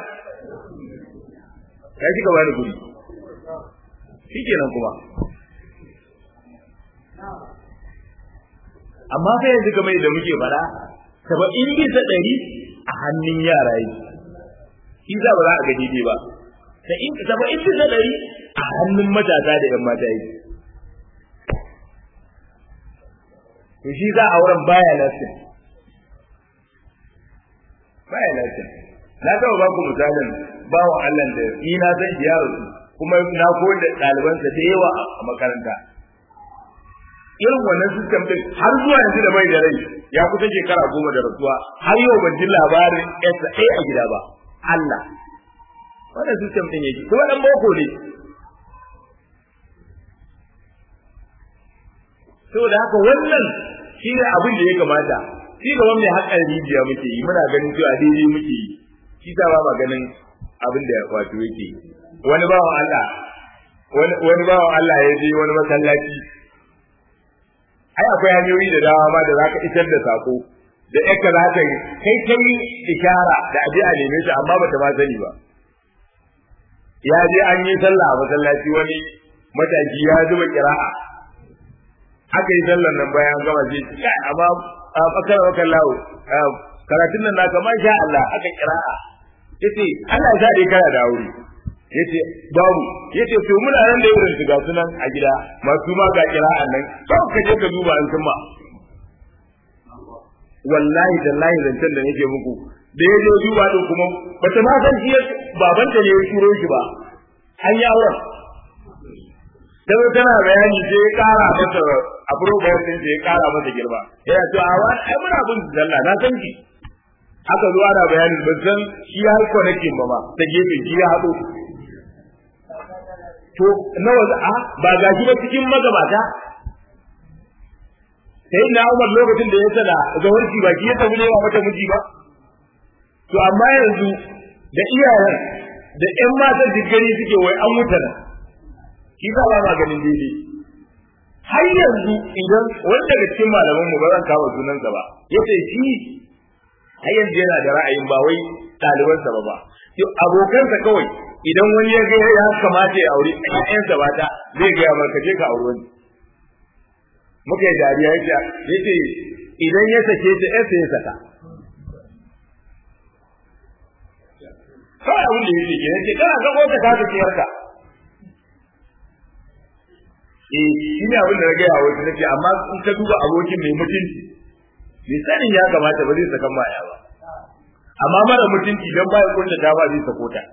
kai kika bani guri shi kenan kuma amma sai yanzu kamar da muke fara saba'in bisa ɗari a hannun yara yi shi za ba za a ga daidai ba saba'in bisa ɗari a hannun matasa da yan mata yi to shi za a wurin baya lasin baya lasin na taɓa ba ku misalin bawa Allah da ni na san shi yaro kuma na koyar da ɗalibansa da yawa a makaranta irin wannan system din har zuwa yanzu da bai da rai ya kusa shekara goma da rasuwa har yau ban ji labarin SA a gida ba Allah wannan system din yake kuma dan boko ne saboda haka wannan shi ne abin da ya kamata shi gaban mai haƙar rijiya muke yi muna ganin cewa daidai muke yi shi ta ba ganin abin da wato yake wani bawan Allah wani bawan Allah ya je wani masallaci ai akwai hanyoyi da dama ma da za ka isar da sako da yaka za ta yi kai kai ishara da aje a neme shi amma bata ma sani ba ya je an yi sallah a masallaci wani mataki ya zuba kira'a aka yi sallar nan bayan gama ce kai amma a bakar bakar lawo karatun nan naka masha Allah aka kira'a yace Allah ya sa kana da aure yace babu yace to muna nan da irin ga sunan a gida masu ma ga kira'an nan kawai ka je ka duba an kuma wallahi tallahi zancen da nake muku da ya je duba din kuma bata ma san shi babanta ne ya turo shi ba an yi auren sai tana bayani sai ya kara mata approval din sai ya kara mata girma yana to a wani ai muna bin zalla na san ki aka zo ana bayani ban san shi har connecting ba ma ta gefe shi ya haɗo to nawa a ba ga shi ba cikin magabata sai na Umar lokacin da ya sada zawarci ba shi ya tafi nema mata miji ba to amma yanzu da iyayen da ƴan matan digiri suke wai an wuta nan shi ba ma ganin daidai har yanzu idan wani daga cikin malaman mu ba zan kawo sunansa ba yace shi har yanzu yana da ra'ayin ba wai ɗalibansa ba ba abokansa kawai idan wani ya ga ya kamata ya aure ƴaƴansa ba ta zai ga ya je ka aure wani muka yi dariya yake yace idan ya sake ta ƴarsa ya saka kawai abin da yake ke yace kana ga ko ta ka ciyarka eh shi ne abin da na gaya wasu nake amma in ka duba abokin mai mutunci bai sanin ya kamata ba zai saka maya ba amma mara mutunci don ba ya kunta ta ba zai sako ta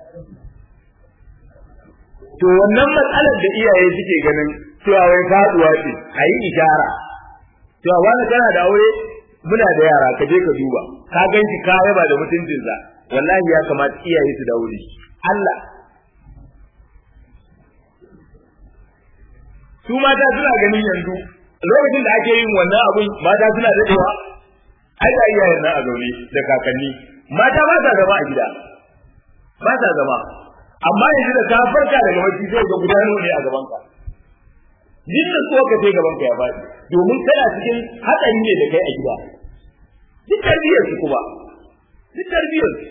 to wannan matsalar da iyaye suke ganin cewa wai faduwa ce a yi ishara cewa wani kana da aure muna da yara ka je ka duba ka ganki ka yaba da mutuncinsa wallahi ya kamata iyaye su dawo da shi Allah su mata suna ganin yanzu lokacin da ake yin wannan abun mata suna dadewa ai da iyayen nan a zaune da kakanni mata ba sa zama a gida ba sa zama amma yanzu da ka farka daga bacci sai ga gudanar ne a gaban ka duk da so ka sai gaban ka ya faɗi domin kana cikin hatsari ne da kai a gida duk tarbiyyar su kuma duk tarbiyyar su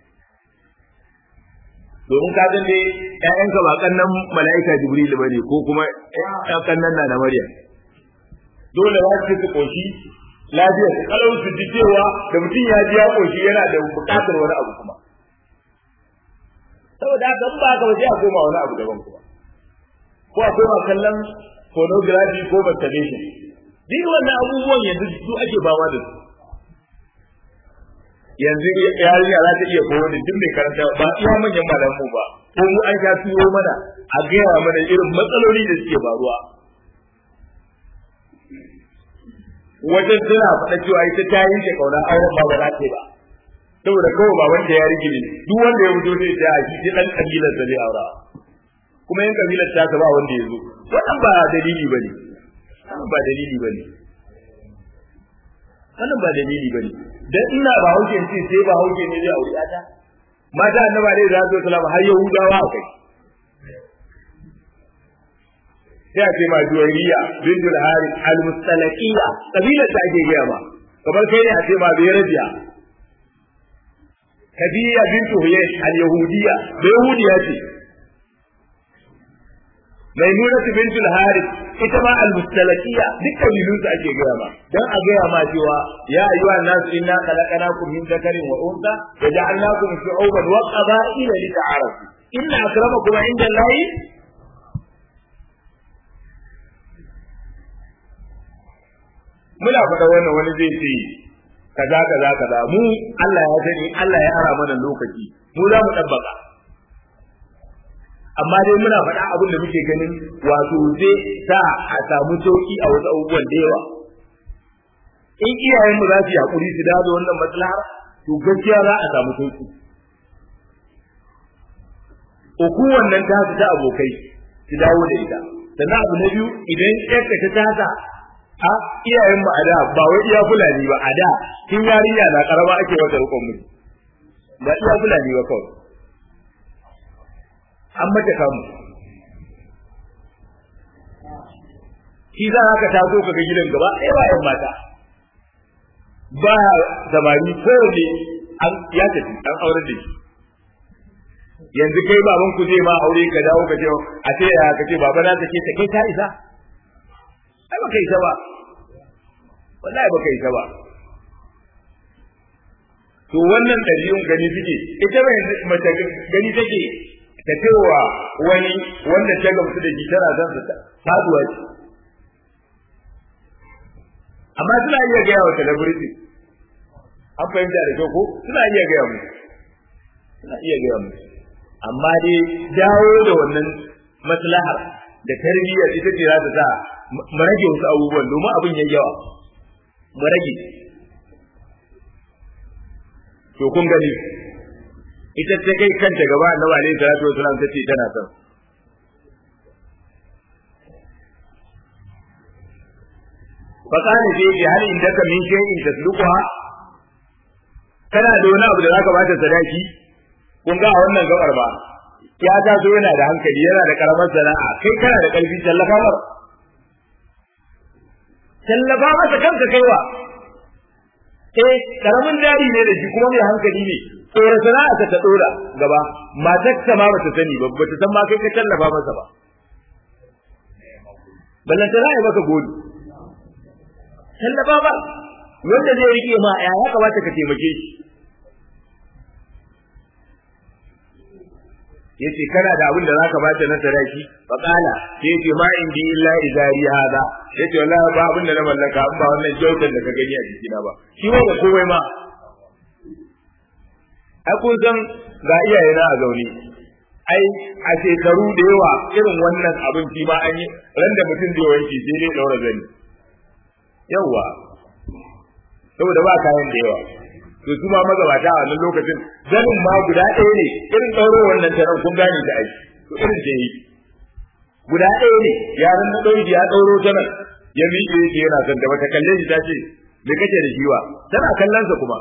domin ka ga dai ƴaƴanka ba kannan mala'ika jibril bane ko kuma ƴan kannan na na maryam dole za su su koshi lafiya su kalau su ji cewa da mutum ya ji ya koshi yana da buƙatar wani abu kuma saboda haka ba ka waje a koma wani abu daban kuma ko a koma kallon pornography ko masturbation duk wannan abubuwan yanzu su ake bawa da su yanzu yarinya za ta iya koyo da duk mai karanta ba iya manyan malamu ba ko mu an sha turo mana a gaya mana irin matsaloli da suke faruwa wajen tana faɗa cewa ita ta yanke kauna auren ba ba za ta ba saboda kawai ba wanda ya rigile duk wanda ya fito zai ta shi shi dan kabilar da zai aura kuma yan kabilar ta ba wanda ya zo wannan ba dalili bane wannan ba dalili bane wannan ba dalili bane dan ina ba hauke ce sai ba hauke ne zai aure ta mata annaba ne za su sallama har yahudawa akai sai a ce ma juwariya bintul harith al-mustalaqiya kabilar ta ake gaya ma kamar kai ne a ce ma bai rabiya kadiya bintu huyash al-yahudiyya bai yahudiya ce maimuna bintul harith ita ma al-mustalaqiya duk kabilun su ake gaya ma dan a gaya ma cewa ya ayyuha nas inna khalaqnakum min dhakarin wa untha wa ja'alnakum shu'uban wa qaba'ila lita'arafu inna akramakum 'inda allahi muna faɗa wannan wani zai ce kaza kaza kaza mu Allah ya sani Allah ya ara mana lokaci mu za mu dabbaka amma dai muna faɗa abin da muke ganin wato zai sa a samu sauki a wasu abubuwan da yawa in iyayenmu za su yi hakuri su dawo da wannan maslahar to gaskiya za a samu sauki uku wannan ta ta abokai su dawo da ita sannan abu na biyu idan ƴarka ta tasa a iyayen mu a da ba wai iya fulani ba a da tun yarinya na karama ake wata rukun mu ba iya fulani ba kawai an mata kamu shi za ka taso ka ga gidan gaba ɗaya ba yan mata ba samari kowane an ya tafi an aurar da shi yanzu kai baban ku zai ma aure ka dawo ka ce a ce ya ka ce baba na take ta kai ta isa ai baka isa ba wallahi baka isa ba to wannan ɗabi'un gani suke ita mai mace gani take ta cewa wani wanda ta gamsu da shi tana son ta faduwa ce amma suna iya gaya wa celebrity an fahimta da kyau ko suna iya gaya mu suna iya gaya mu amma dai dawo da wannan maslahar da tarbiyyar ita ce za ta sa mu rage wasu abubuwan domin abin yayi yawa mu rage to kun gani ita ta kai kanta gaba annabi alaihi salatu wasallam ta ce tana son fa kana sai ji hal indaka min shay'in tasluquha kana da wani abu da zaka bata sadaki kun ga a wannan gabar ba ya ta so yana da hankali yana da karamar sana'a kai kana da karfi tallafa mar tallafa masa kanka kaiwa eh karamin dari ne da shi kuma mai hankali ne tsora sana'a ta ta dora gaba matar ta ma bata sani ba bata san ma kai ka tallafa masa ba ballan ta ya maka godi tallafa ba wanda zai rike ma ya ya kamata ka taimake shi yace kana da abin da zaka bata na sadaki fa qala sai yace ma indi illa izari hada yace wallahi ba abin da na mallaka an ba wannan jautar da ka gani a jikina ba shi ba komai ma ai kun san ga iyaye na a zaune ai a shekaru da yawa irin wannan abin shi ma an yi ran da mutum zai wanke sai dai daura zani yawa saboda ba kayan da yawa to su ma magabata a wannan lokacin zanin ma guda ɗaya ne irin ɗauro wannan taron kun gane da aiki to irin da yi guda ɗaya ne yaran na ɗauki ya ɗauro ta nan ya miƙe yake yana son da bata kalle shi ta ce me kake da shiwa tana kallon sa kuma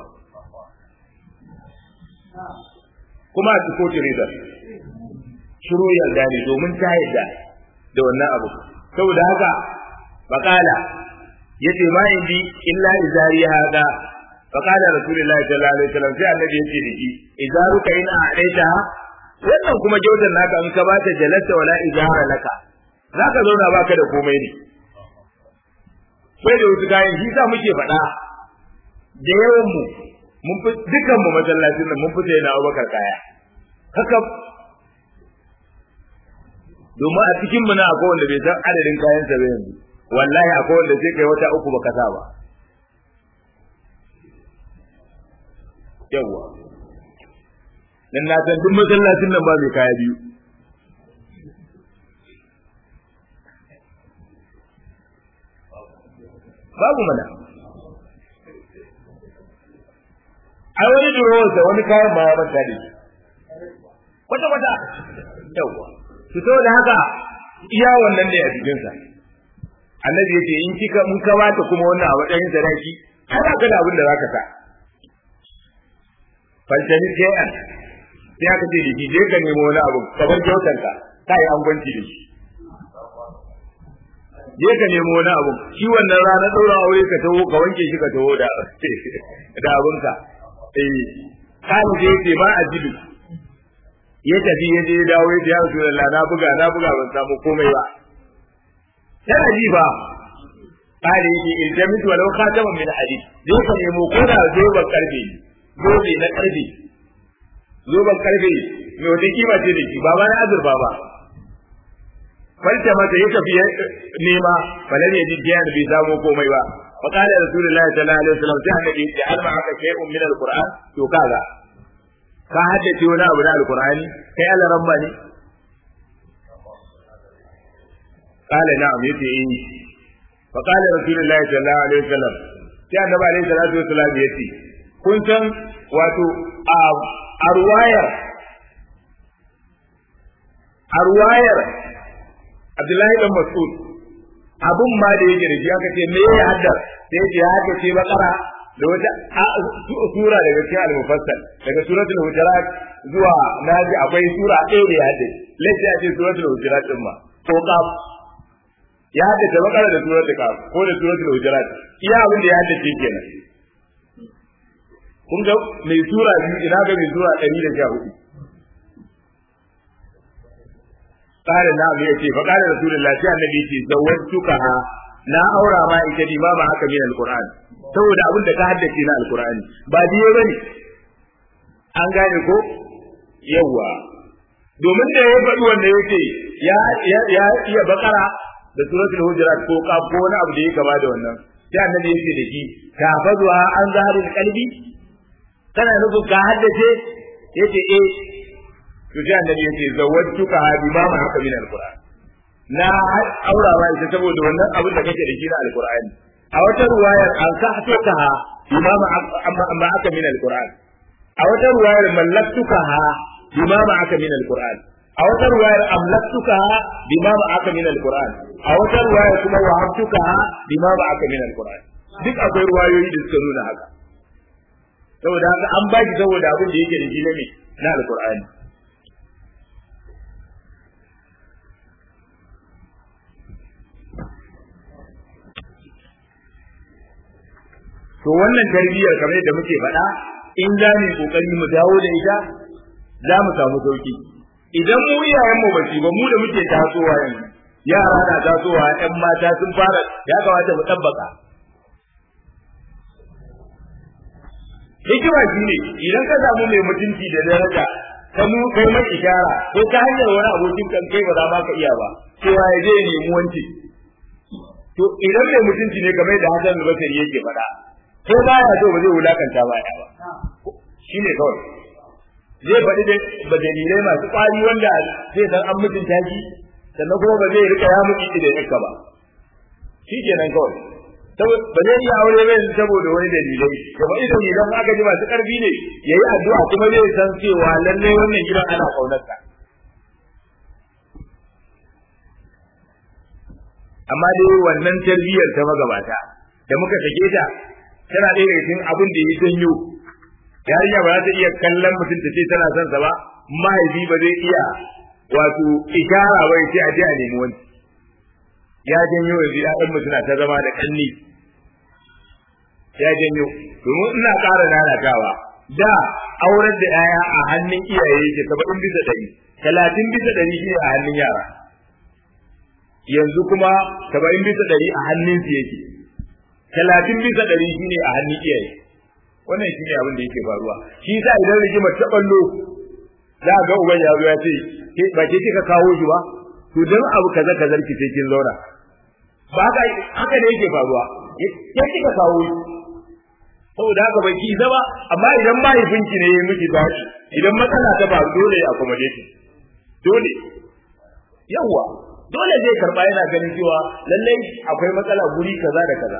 kuma a ciko tireza shiru yarda ne domin ta yarda da wannan abu saboda haka bakala yace ma indi illa izari hada فقال رسول الله صلى الله عليه وسلم sai annabi yace da shi izaruka in a'aita wannan kuma jaudan naka in ka bata jalasa wala izara laka zaka zauna baka da komai ne sai da wasu kayan shi sa muke faɗa da yawan mu mun fi dukan mu masallacin nan mun fi sai na Abubakar kaya haka domin a cikin mu na akwai wanda bai san adadin kayan sa ba yanzu wallahi akwai wanda sai kai wata uku baka sa ba yawwa dan na san duk masallacin nan ba mai kaya biyu babu mana ai wani durowar da wani kayan ma ya manta da shi kwata kwata yawwa su da haka iya wannan ne a cikinsa annabi yace in kika mun ka bata kuma wannan a matsayin sadaki kada ka da abin da zaka sa faltani shay'an sai aka ce da shi je ka nemo wani abu kamar kyautar ka kai an gwanci da shi je ka nemo wani abu shi wannan ranar daura aure ka taho ka wanke shi ka taho da da abinka eh kan je ce ba a jidu ya tafi ya je ya dawo ya ce ya Rasulullah na buga na buga ban samu komai ba tana ji ba kare yake iljamis walau khataman min hadid zai ka nemo ko da zoban karfe zobe na karfe zoban karfe mai wata kima ce da shi ba ba na azurfa ba falta mata ya tafi nema falan ya ji biyan bai samu komai ba fa qala rasulullahi sallallahu alaihi wasallam sai annabi ya alma haka shay'un min alquran to kaga ka haddace wani abu na alqurani kai Allah ramma ne قال نعم يتي إيه فقال رسول الله صلى الله عليه وسلم sai annabi alaihi salatu wasallam yace kun san wato a ruwayar a ruwayar Abdullahi dan Mas'ud abun ma da yake da shi aka ce me ya haddar sai ya ya haddace bakara da wata sura daga cikin al-mufassal daga suratul hujurat zuwa naji akwai sura ɗaya da ya haddace lafiya ce suratul hujurat din ma ko kaf ya haddace bakara da suratul kaf ko da suratul hujurat iya abin da ya haddace kenan kun ga mai sura biyu ina ga mai sura ɗari da sha hudu قال نعم يتي فقال رسول الله sai annabi ce zawwatukaha na aura ma ita di ma ba haka min alquran saboda abin da ka haddace na alqurani ba diye bane an gane ko yawa domin da ya faɗi wanda yake ya ya ya iya bakara da suratul hujurat ko qaf ko wani abu da ya kama da wannan sai annabi yake da shi ka fazuha an zaharil qalbi kana nufin ka haddace yace eh to sai annabi yace zawwatuka bima ma haka min alquran na aurawa ita saboda wannan abin da kake da shi na alqur'ani a wata ruwayar an ka hatuka bima ma amma aka min alquran a wata ruwayar mallaktuka bima ma aka min alquran a wata ruwayar amlaktuka bima ma aka min alquran a wata ruwayar kuma wahabtuka bima ma aka min alquran duk akwai ruwayoyi da suka nuna haka saboda haka an baki saboda abin da yake da shi na me na alqur'ani to wannan tarbiyyar kamar yadda muke faɗa in za mu kokari mu dawo da ita za mu samu sauki idan mu iyayen mu bace ba mu da muke tasowa yanzu yara na tasowa ƴan mata sun fara ya kamata mu tabbaka hikima shi ne idan ka samu mai mutunci da daraja ka mu kai mai ishara ko ta hanyar wani abokin kan kai ba za ma ka iya ba cewa ya je ya nemi wanci to idan mai mutunci ne kamar da Hassan Basri yake faɗa ko baya so ba zai wulakanta ba ya ba shi ne kawai zai faɗi da dalilai masu ƙwari wanda zai san an mutunta shi sannan kuma ba zai rika ya mutu da yakka ba shi kenan kawai ba zai iya aure ba saboda wani dalilai da ba idan idan aka ji masu ƙarfi ne yayi addu'a kuma zai san cewa lallai wannan gidan ana ƙaunarsa amma dai wannan tarbiyyar ta magabata da muka sake ta tana ɗaya daga cikin abin da ya janyo yarinya ba za ta iya kallon mutum ta ce tana son sa ba mahaifi ba zai iya wato ishara ba ya ce a je a nemi wani ya janyo yanzu ya'yan mu suna ta zama da kanni ya janyo domin ina ƙara lalatawa da aurar da 'ya'ya a hannun iyaye yake saba'in bisa ɗari talatin bisa ɗari shi a hannun yara yanzu kuma saba'in bisa ɗari a hannun su yake talatin bisa ɗari shi ne a hannun iyaye wannan shi ne abin da yake faruwa shi sa idan rigimar ta ɓallo za a ga uban ya zo ya ce ba ke kika kawo shi ba to dan abu kaza kaza ki sai kin zauna ba haka haka ne yake faruwa ke kika kawo shi saboda haka bai ki zama amma idan mahaifinki ne ya miki dashi idan matsala ta ba dole ya accommodate dole yawa dole zai karba yana ganin cewa lallai akwai matsala guri kaza da kaza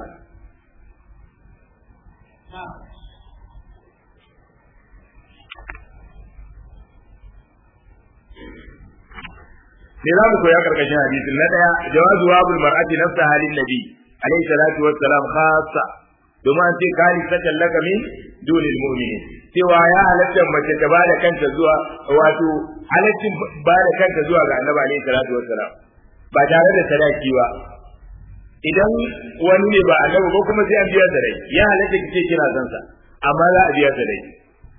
me za mu koya karkashin hadisin na daya jawazu wabul mar'ati nafsa halin nabi alayhi salatu wassalam khassa domin an ce kali sakan laka min dunil mu'minin cewa ya halatta mace ta bada kanta zuwa wato halaccin bada kanta zuwa ga annabi alayhi salatu wassalam ba tare da sadaki ba idan wani ne ba annabi ba kuma sai an biya da rai ya halatta kike kina san sa amma za a biya da rai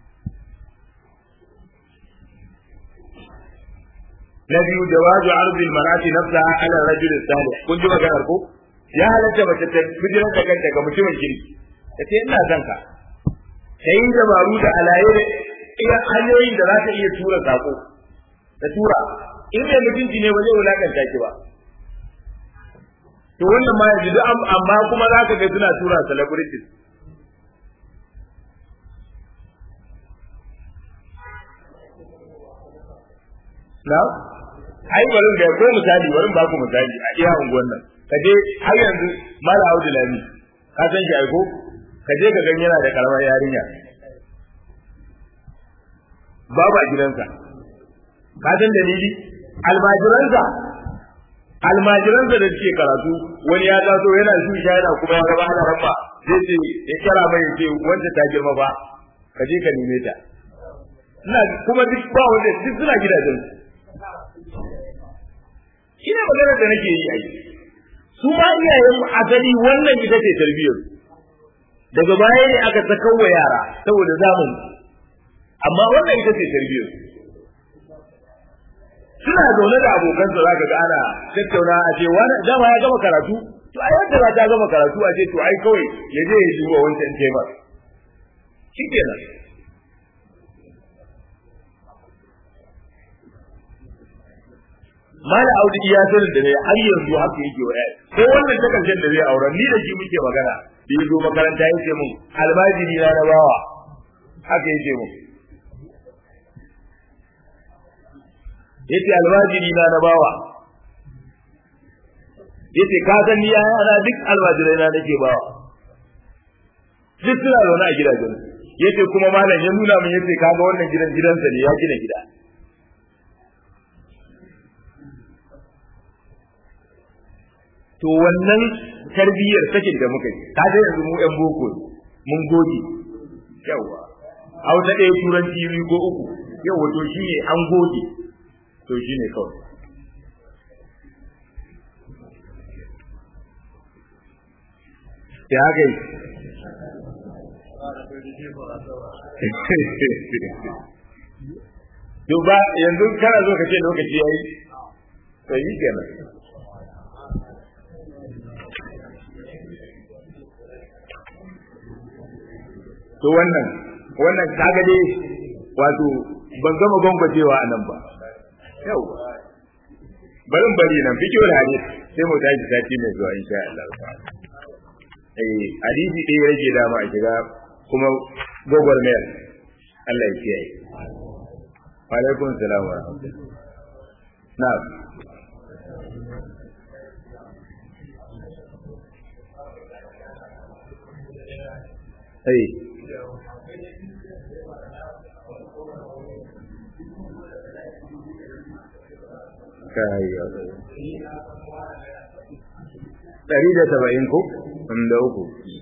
na biyu jawazu arzi marati nafsaha ala rajul salih kun ji maganar ko ya halatta mace ta bijiran da kanta ga mutumin kirki ta ce ina son ka ta yi dabaru da alaye da iya hanyoyin da za ta iya tura sako ta tura in mai mutunci ne ba zai wulakanta ki ba to wannan ma yanzu duk amma kuma za ka ga suna tura celebrities na ai bari ga ko misali bari ba ku misali a iya unguwan nan ka je har yanzu mala audu lami ka san shi aiko ka je ka gan yana da karamar yarinya babu a gidansa ka san dalili almajiransa almajiransa da suke karatu wani ya taso yana shi yana kuma ya gaba ana rabba zai ce ya kira mai ya ce wanda ta girma ba ka je ka neme ta ina kuma duk ba wanda duk suna gidajen shi ne maganar da nake yi ai su ma iyayen asali wannan ita ce tarbiyyar daga baya ne aka sakawa yara saboda zamani amma wannan ita ce tarbiyyar suna zaune da abokan su zaka ga ana tattauna a ce wani dama ya gama karatu to ai wanda ba ta gama karatu a ce to ai kawai ya je ya duba wancan tema shikenan mala audi iya sanin da ne har yanzu haka yake wa yaya ko wannan ta karshen da zai aure ni da shi muke magana da ya zo makaranta ya ce mun almajiri na na bawa haka yake mun yace almajiri na na bawa yace ka san ni yaya na duk almajirai na nake bawa duk suna zaune a gidajen yace kuma malam ya nuna min yace kaga wannan gidan gidansa ne ya gina gida to wannan tarbiyyar sakin da muka yi ka ga yanzu mu yan boko mun goge yawa a wata ɗaya turanci biyu ko uku yawa to shi ne an goge to shi ne kawai ya haka yi to ba yanzu kana zo ka ce lokaci yayi to yi kenan to wannan wannan kaga dai wato ban gama gwangwajewa a nan ba yau barin bari nan fiki wani hadis sai mu tashi sati mai zuwa insha Allah eh hadisi ɗaya rage dama a shiga kuma gogor mayar Allah ya kiyaye wa alaikum salam wa rahmatullah na'am Hey. ɗari da saba'in ko da uku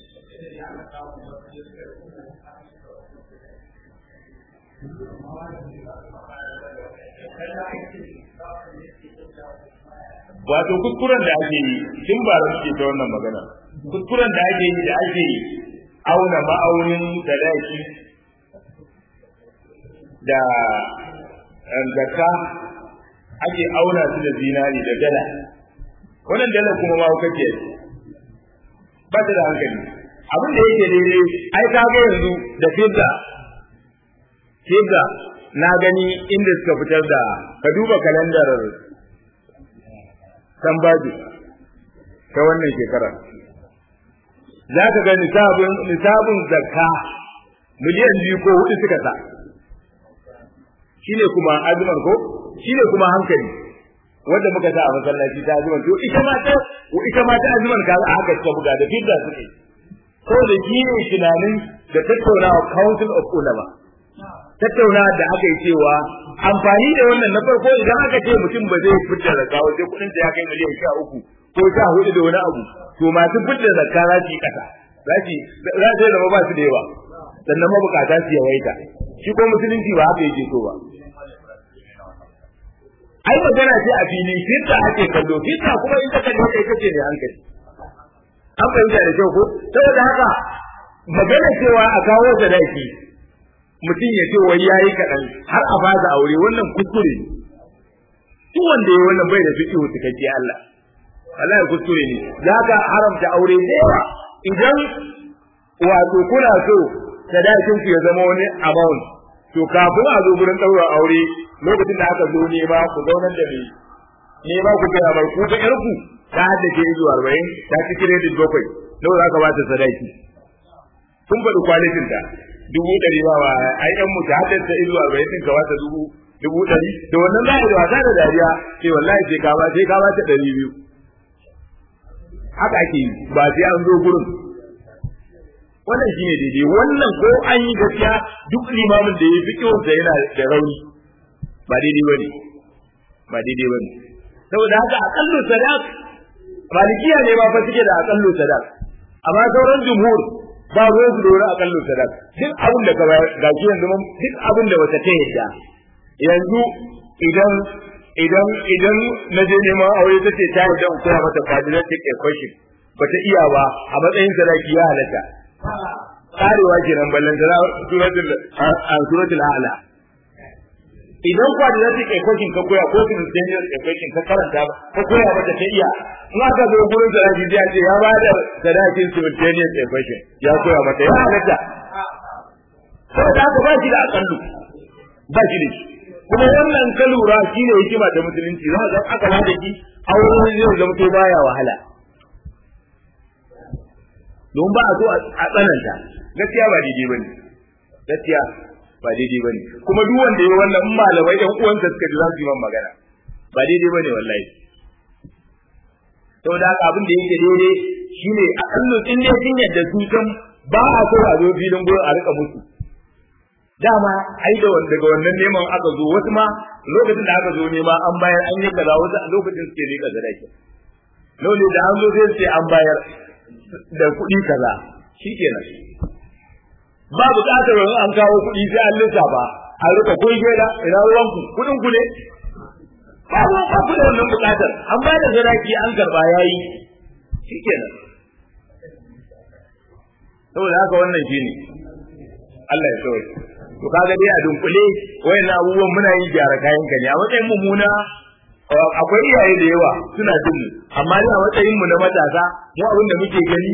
wato kuskuren da ake yi tun ba da suke ta wannan magana kuskuren da ake yi da ake auna ma'aunin sadaki da zakka ake auna su da zinari da dala wannan dala kuma ma kake ba ta da hankali abin da yake daidai ai ka ga yanzu da fidda fidda na gani inda suka fitar da ka duba kalandar tambaji ta wannan shekara za ka ga nisabin nisabin zakka miliyan biyu ko hudu suka sa shine kuma azuman ko shine kuma hankali wanda muka sa a masallaci ta azuman to ita ma ta ita ma ta azuman ka a haka ta buga da fidda suke ko da shi ne tunanin da tattaunawa council of ulama tattaunawa da aka yi cewa amfani da wannan na farko idan aka ce mutum ba zai fitar da kawo sai kudin ya kai miliyan sha uku ko sha hudu da wani abu to masu fitar da zakka za su yi kasa za su za su zama ba su da yawa sannan mabukata su yawaita shi ko musulunci ba haka yake so ba ai magana ce a fili fitta ake kallo fitta kuma in ka kallo kai kace ne hankali an fahimta da kyau ko saboda haka magana cewa a kawo sadaki mutum ya ce wai yayi kaɗan har a baza aure wannan kuskure ne duk wanda ya wannan bai da fiqhu cikakke Allah Allah ya kuskure ne za ka haramta aure da yawa idan wato kuna so sadakin ku ya zama wani amount to kafin a zo gurin ɗaura aure lokacin da aka zo nema ku zaunar da ni nema ku gaya mai ku ga yarku ta haddace izu arba'in ta ci kiredit bakwai nawa za ka ba ta sadaki kun faɗi kwalitin ta dubu ɗari ba wa ai yan mu ta haddace izu arba'in ɗin ka ba ta dubu dubu ɗari da wannan za a yi wasa da dariya sai wallahi sai ka ba sai ka ba ta ɗari biyu haka ake yi ba sai an zo gurin wannan shine daidai wannan ko an yi gaskiya duk limamin da ya fi kiwon sa yana da rauni ba daidai bane ba daidai bane saboda haka aqallu sadaq malikiya ne ba fa suke da aqallu sadaq amma sauran jumhur ba ruwan su da wani aqallu sadaq duk abin da ka bayar ga shi yanzu duk abin da wata ta yadda yanzu idan idan idan na je neman aure ta ce ta yadda in koya mata quadratic equation bata iya ba a matsayin sadaki ya halatta karewa kenan ballan da suratul suratul a'la idan quadratic equation ka koya ko simultaneous equation ka karanta ka koya mata ta iya in aka zo gurin da raji ya ce ya ba da sadakin simultaneous equation ya koya mata ya halatta saboda haka ba shi da akallu ba shi da shi kuma wannan ka lura shine hikima ta musulunci za ka aka ba da shi auren zai zama to baya wahala don ba a so a tsananta gaskiya ba daidai bane gaskiya ba daidai bane kuma duk wanda ya wannan malamai ɗan uwansa suka ji za su yi man magana ba daidai bane wallahi saboda haka abin da yake daidai shine a kallon in dai sun yadda su kan ba a so a zo filin gurin a rika musu dama ai da wanda daga wannan neman aka zo wasu ma lokacin da aka zo nema an bayar an yi kaza wasu a lokacin suke rika sadaki dole da an zo sai sai an bayar da kuɗi kaza shikenan ba buƙatar wani an kawo kuɗi sai an lissafa a rika kun da ina ruwanku kuɗin ku ne ba ba ba ku da wannan buƙatar an ba da sadaki an karba yayi shikenan saboda haka wannan shine Allah ya sauke to kaga dai a dunkule wayannan abubuwan muna yin gyara kayan ka ne a matsayin mummuna akwai iyaye da yawa suna jin mu amma ni a matsayin mu na matasa mu abin da muke gani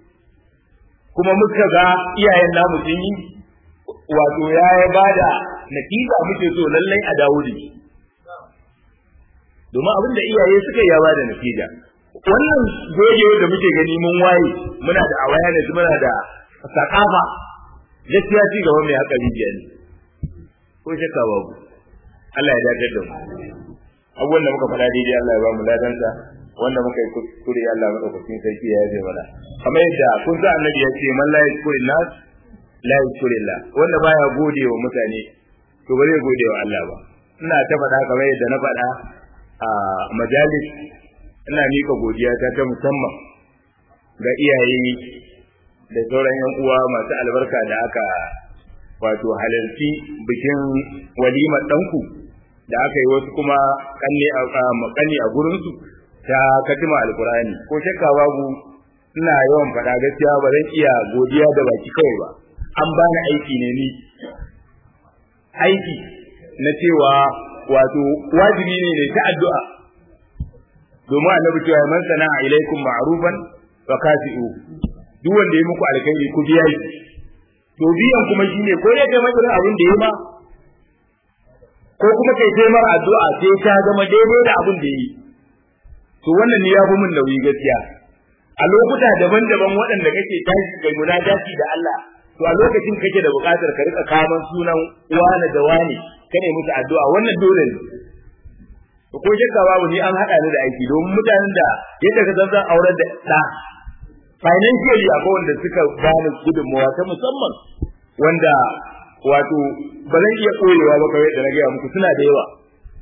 kuma muka ga iyayen namu sun yi wato ya ya bada natija muke so lallai a dawo da shi domin abin da iyaye suka yi ya bada natija wannan goge da muke gani mun waye muna da awareness muna da sakafa gaskiya ci gaba mai haka rijiya ne ko shakka babu Allah ya dace da mu abubuwan da muka faɗa daidai Allah ya ba mu ladansa wanda muka yi kuskure Allah madaukakin sarki ya yabe mana kamar yadda kun sa annabi ya ce man la yashkuri nas la yashkuri Allah wanda baya gode wa mutane to ba zai gode wa Allah ba ina ta faɗa kamar yadda na faɗa a majalis ina mika godiya ta ta musamman ga iyaye da sauran yan uwa masu albarka da aka wato halarci bikin walimar ɗanku da aka yi wasu kuma kanne a kanne a gurinsu ta katima alkurani ko shakka babu ina yawan faɗa gaskiya ba zan iya godiya da baki kawai ba an bani aiki ne ni aiki na cewa wato wajibi ne ne ta addu'a domin annabi cewa man sana'a ilaikum ma'rufan fa kafi'u duk wanda ya muku alkhairi ku biya shi to biyan kuma shine ko ne kai masa abin da ya ma ko kuma kai sai mara addu'a sai ta zama daidai da abin da yi to wannan ne ya fi mun nauyi gaskiya a lokuta daban-daban waɗanda kake tashi kai munajati da Allah to a lokacin kake da buƙatar ka rika kaman sunan wani da wani kane musu addu'a wannan dole ne to ko shakka babu ni an haɗa ni da aiki domin mutanen da yadda ka san zan aurar da ɗa financially akwai wanda suka bani gudunmawa ta musamman wanda wato ba zan iya koyewa ba kawai da na gaya muku suna da yawa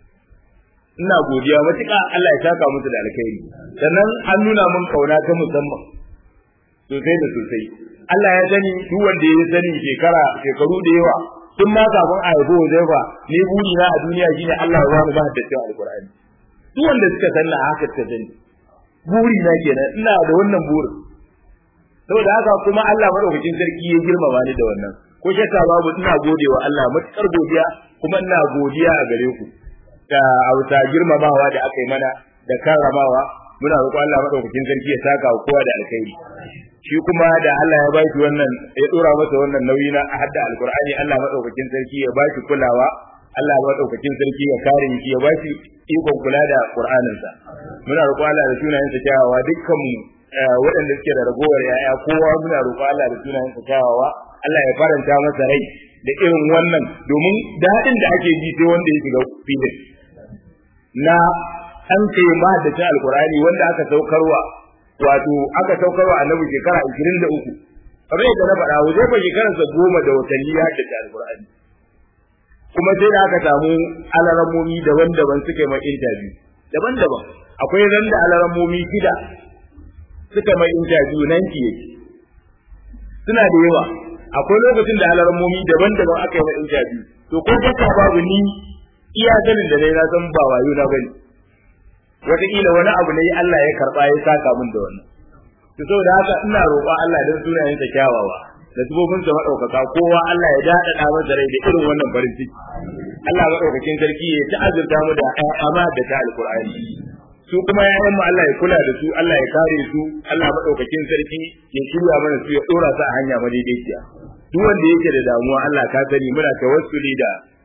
ina godiya matuƙa Allah ya saka musu da alkhairi sannan an nuna min kauna ta musamman sosai da sosai Allah ya sani duk wanda ya sani shekara shekaru da yawa tun ma kafin a haifi Huzaifa ni buri na a duniya shine Allah ya ba mu ba da cewa alqur'ani duk wanda suka sanna haka suka sani buri na kenan ina da wannan burin saboda haka kuma Allah madaukakin sarki ya girmama ni da wannan ko shakka babu ina godewa Allah matukar godiya kuma ina godiya a gare ku da auta girmamawa da aka yi mana da karramawa muna roƙo Allah madaukakin sarki ya saka wa kowa da alkhairi shi kuma da Allah ya baki wannan ya dora masa wannan nauyi na hadda alqur'ani Allah madaukakin sarki ya baki kulawa Allah madaukakin sarki ya kare shi ya baki ikon kula da qur'aninsa muna roƙo Allah da sunayensa kyawawa dukkan mu waɗanda suke da ragowar yaya kowa muna roƙo Allah da sunayensa kyawawa Allah ya faranta masa rai da irin wannan domin daɗin da ake ji sai wanda ya shiga filin na an ce ma da ta alkurani wanda aka saukarwa wato aka saukarwa annabi shekara 23 kamar yadda na faɗa wajen ba shekararsa goma da watanni ya da alkurani kuma sai da aka samu alaramomi daban-daban suka mai interview daban-daban akwai ran da alaramomi shida suka mai interview nan ki yake suna da yawa akwai lokacin da alaramomi daban-daban aka yi mai interview to ko kaka babu ni iya sanin da dai na san ba wayo na bane wataƙila wani abu ne Allah ya karɓa ya saka min da wannan to saboda haka ina roƙon Allah dan sunayen sa kyawawa da tubobin sa madaukaka kowa Allah ya dada da masa rai da irin wannan farin ciki Allah madaukakin sarki ya ta azurta mu da amma da ta alqur'ani su kuma yayan mu Allah ya kula da su Allah ya kare su Allah madaukakin sarki ya shirya mana su ya dora su a hanya madaidaiciya duk wanda yake da damuwa Allah ka sani muna tawassuli da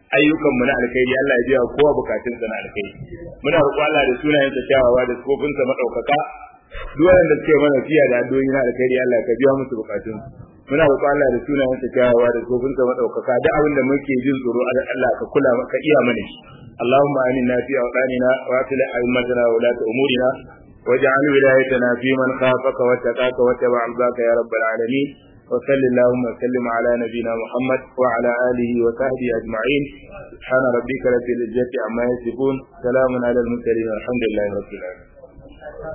ayyukan mu na alkhairi Allah ya biya kowa bukatun sa na alkhairi muna roƙo Allah da sunayen sa kyawawa da sifofin sa madaukaka duk wanda suke mana fiya da addu'o'i na alkhairi Allah ka biya musu bukatun muna roƙo Allah da sunayen sa kyawawa da sifofin sa madaukaka duk abin da muke jin tsoro Allah ka kula ka iya mana shi اللهم آمنا في أوطاننا وأصلح أئمتنا وولاة أمورنا واجعل ولايتنا في من خافك واتقاك واتبع رضاك يا رب العالمين وصل اللهم وسلم على نبينا محمد وعلى آله وصحبه أجمعين سبحان ربك رب العزة عما يصفون سلام على المرسلين والحمد لله رب العالمين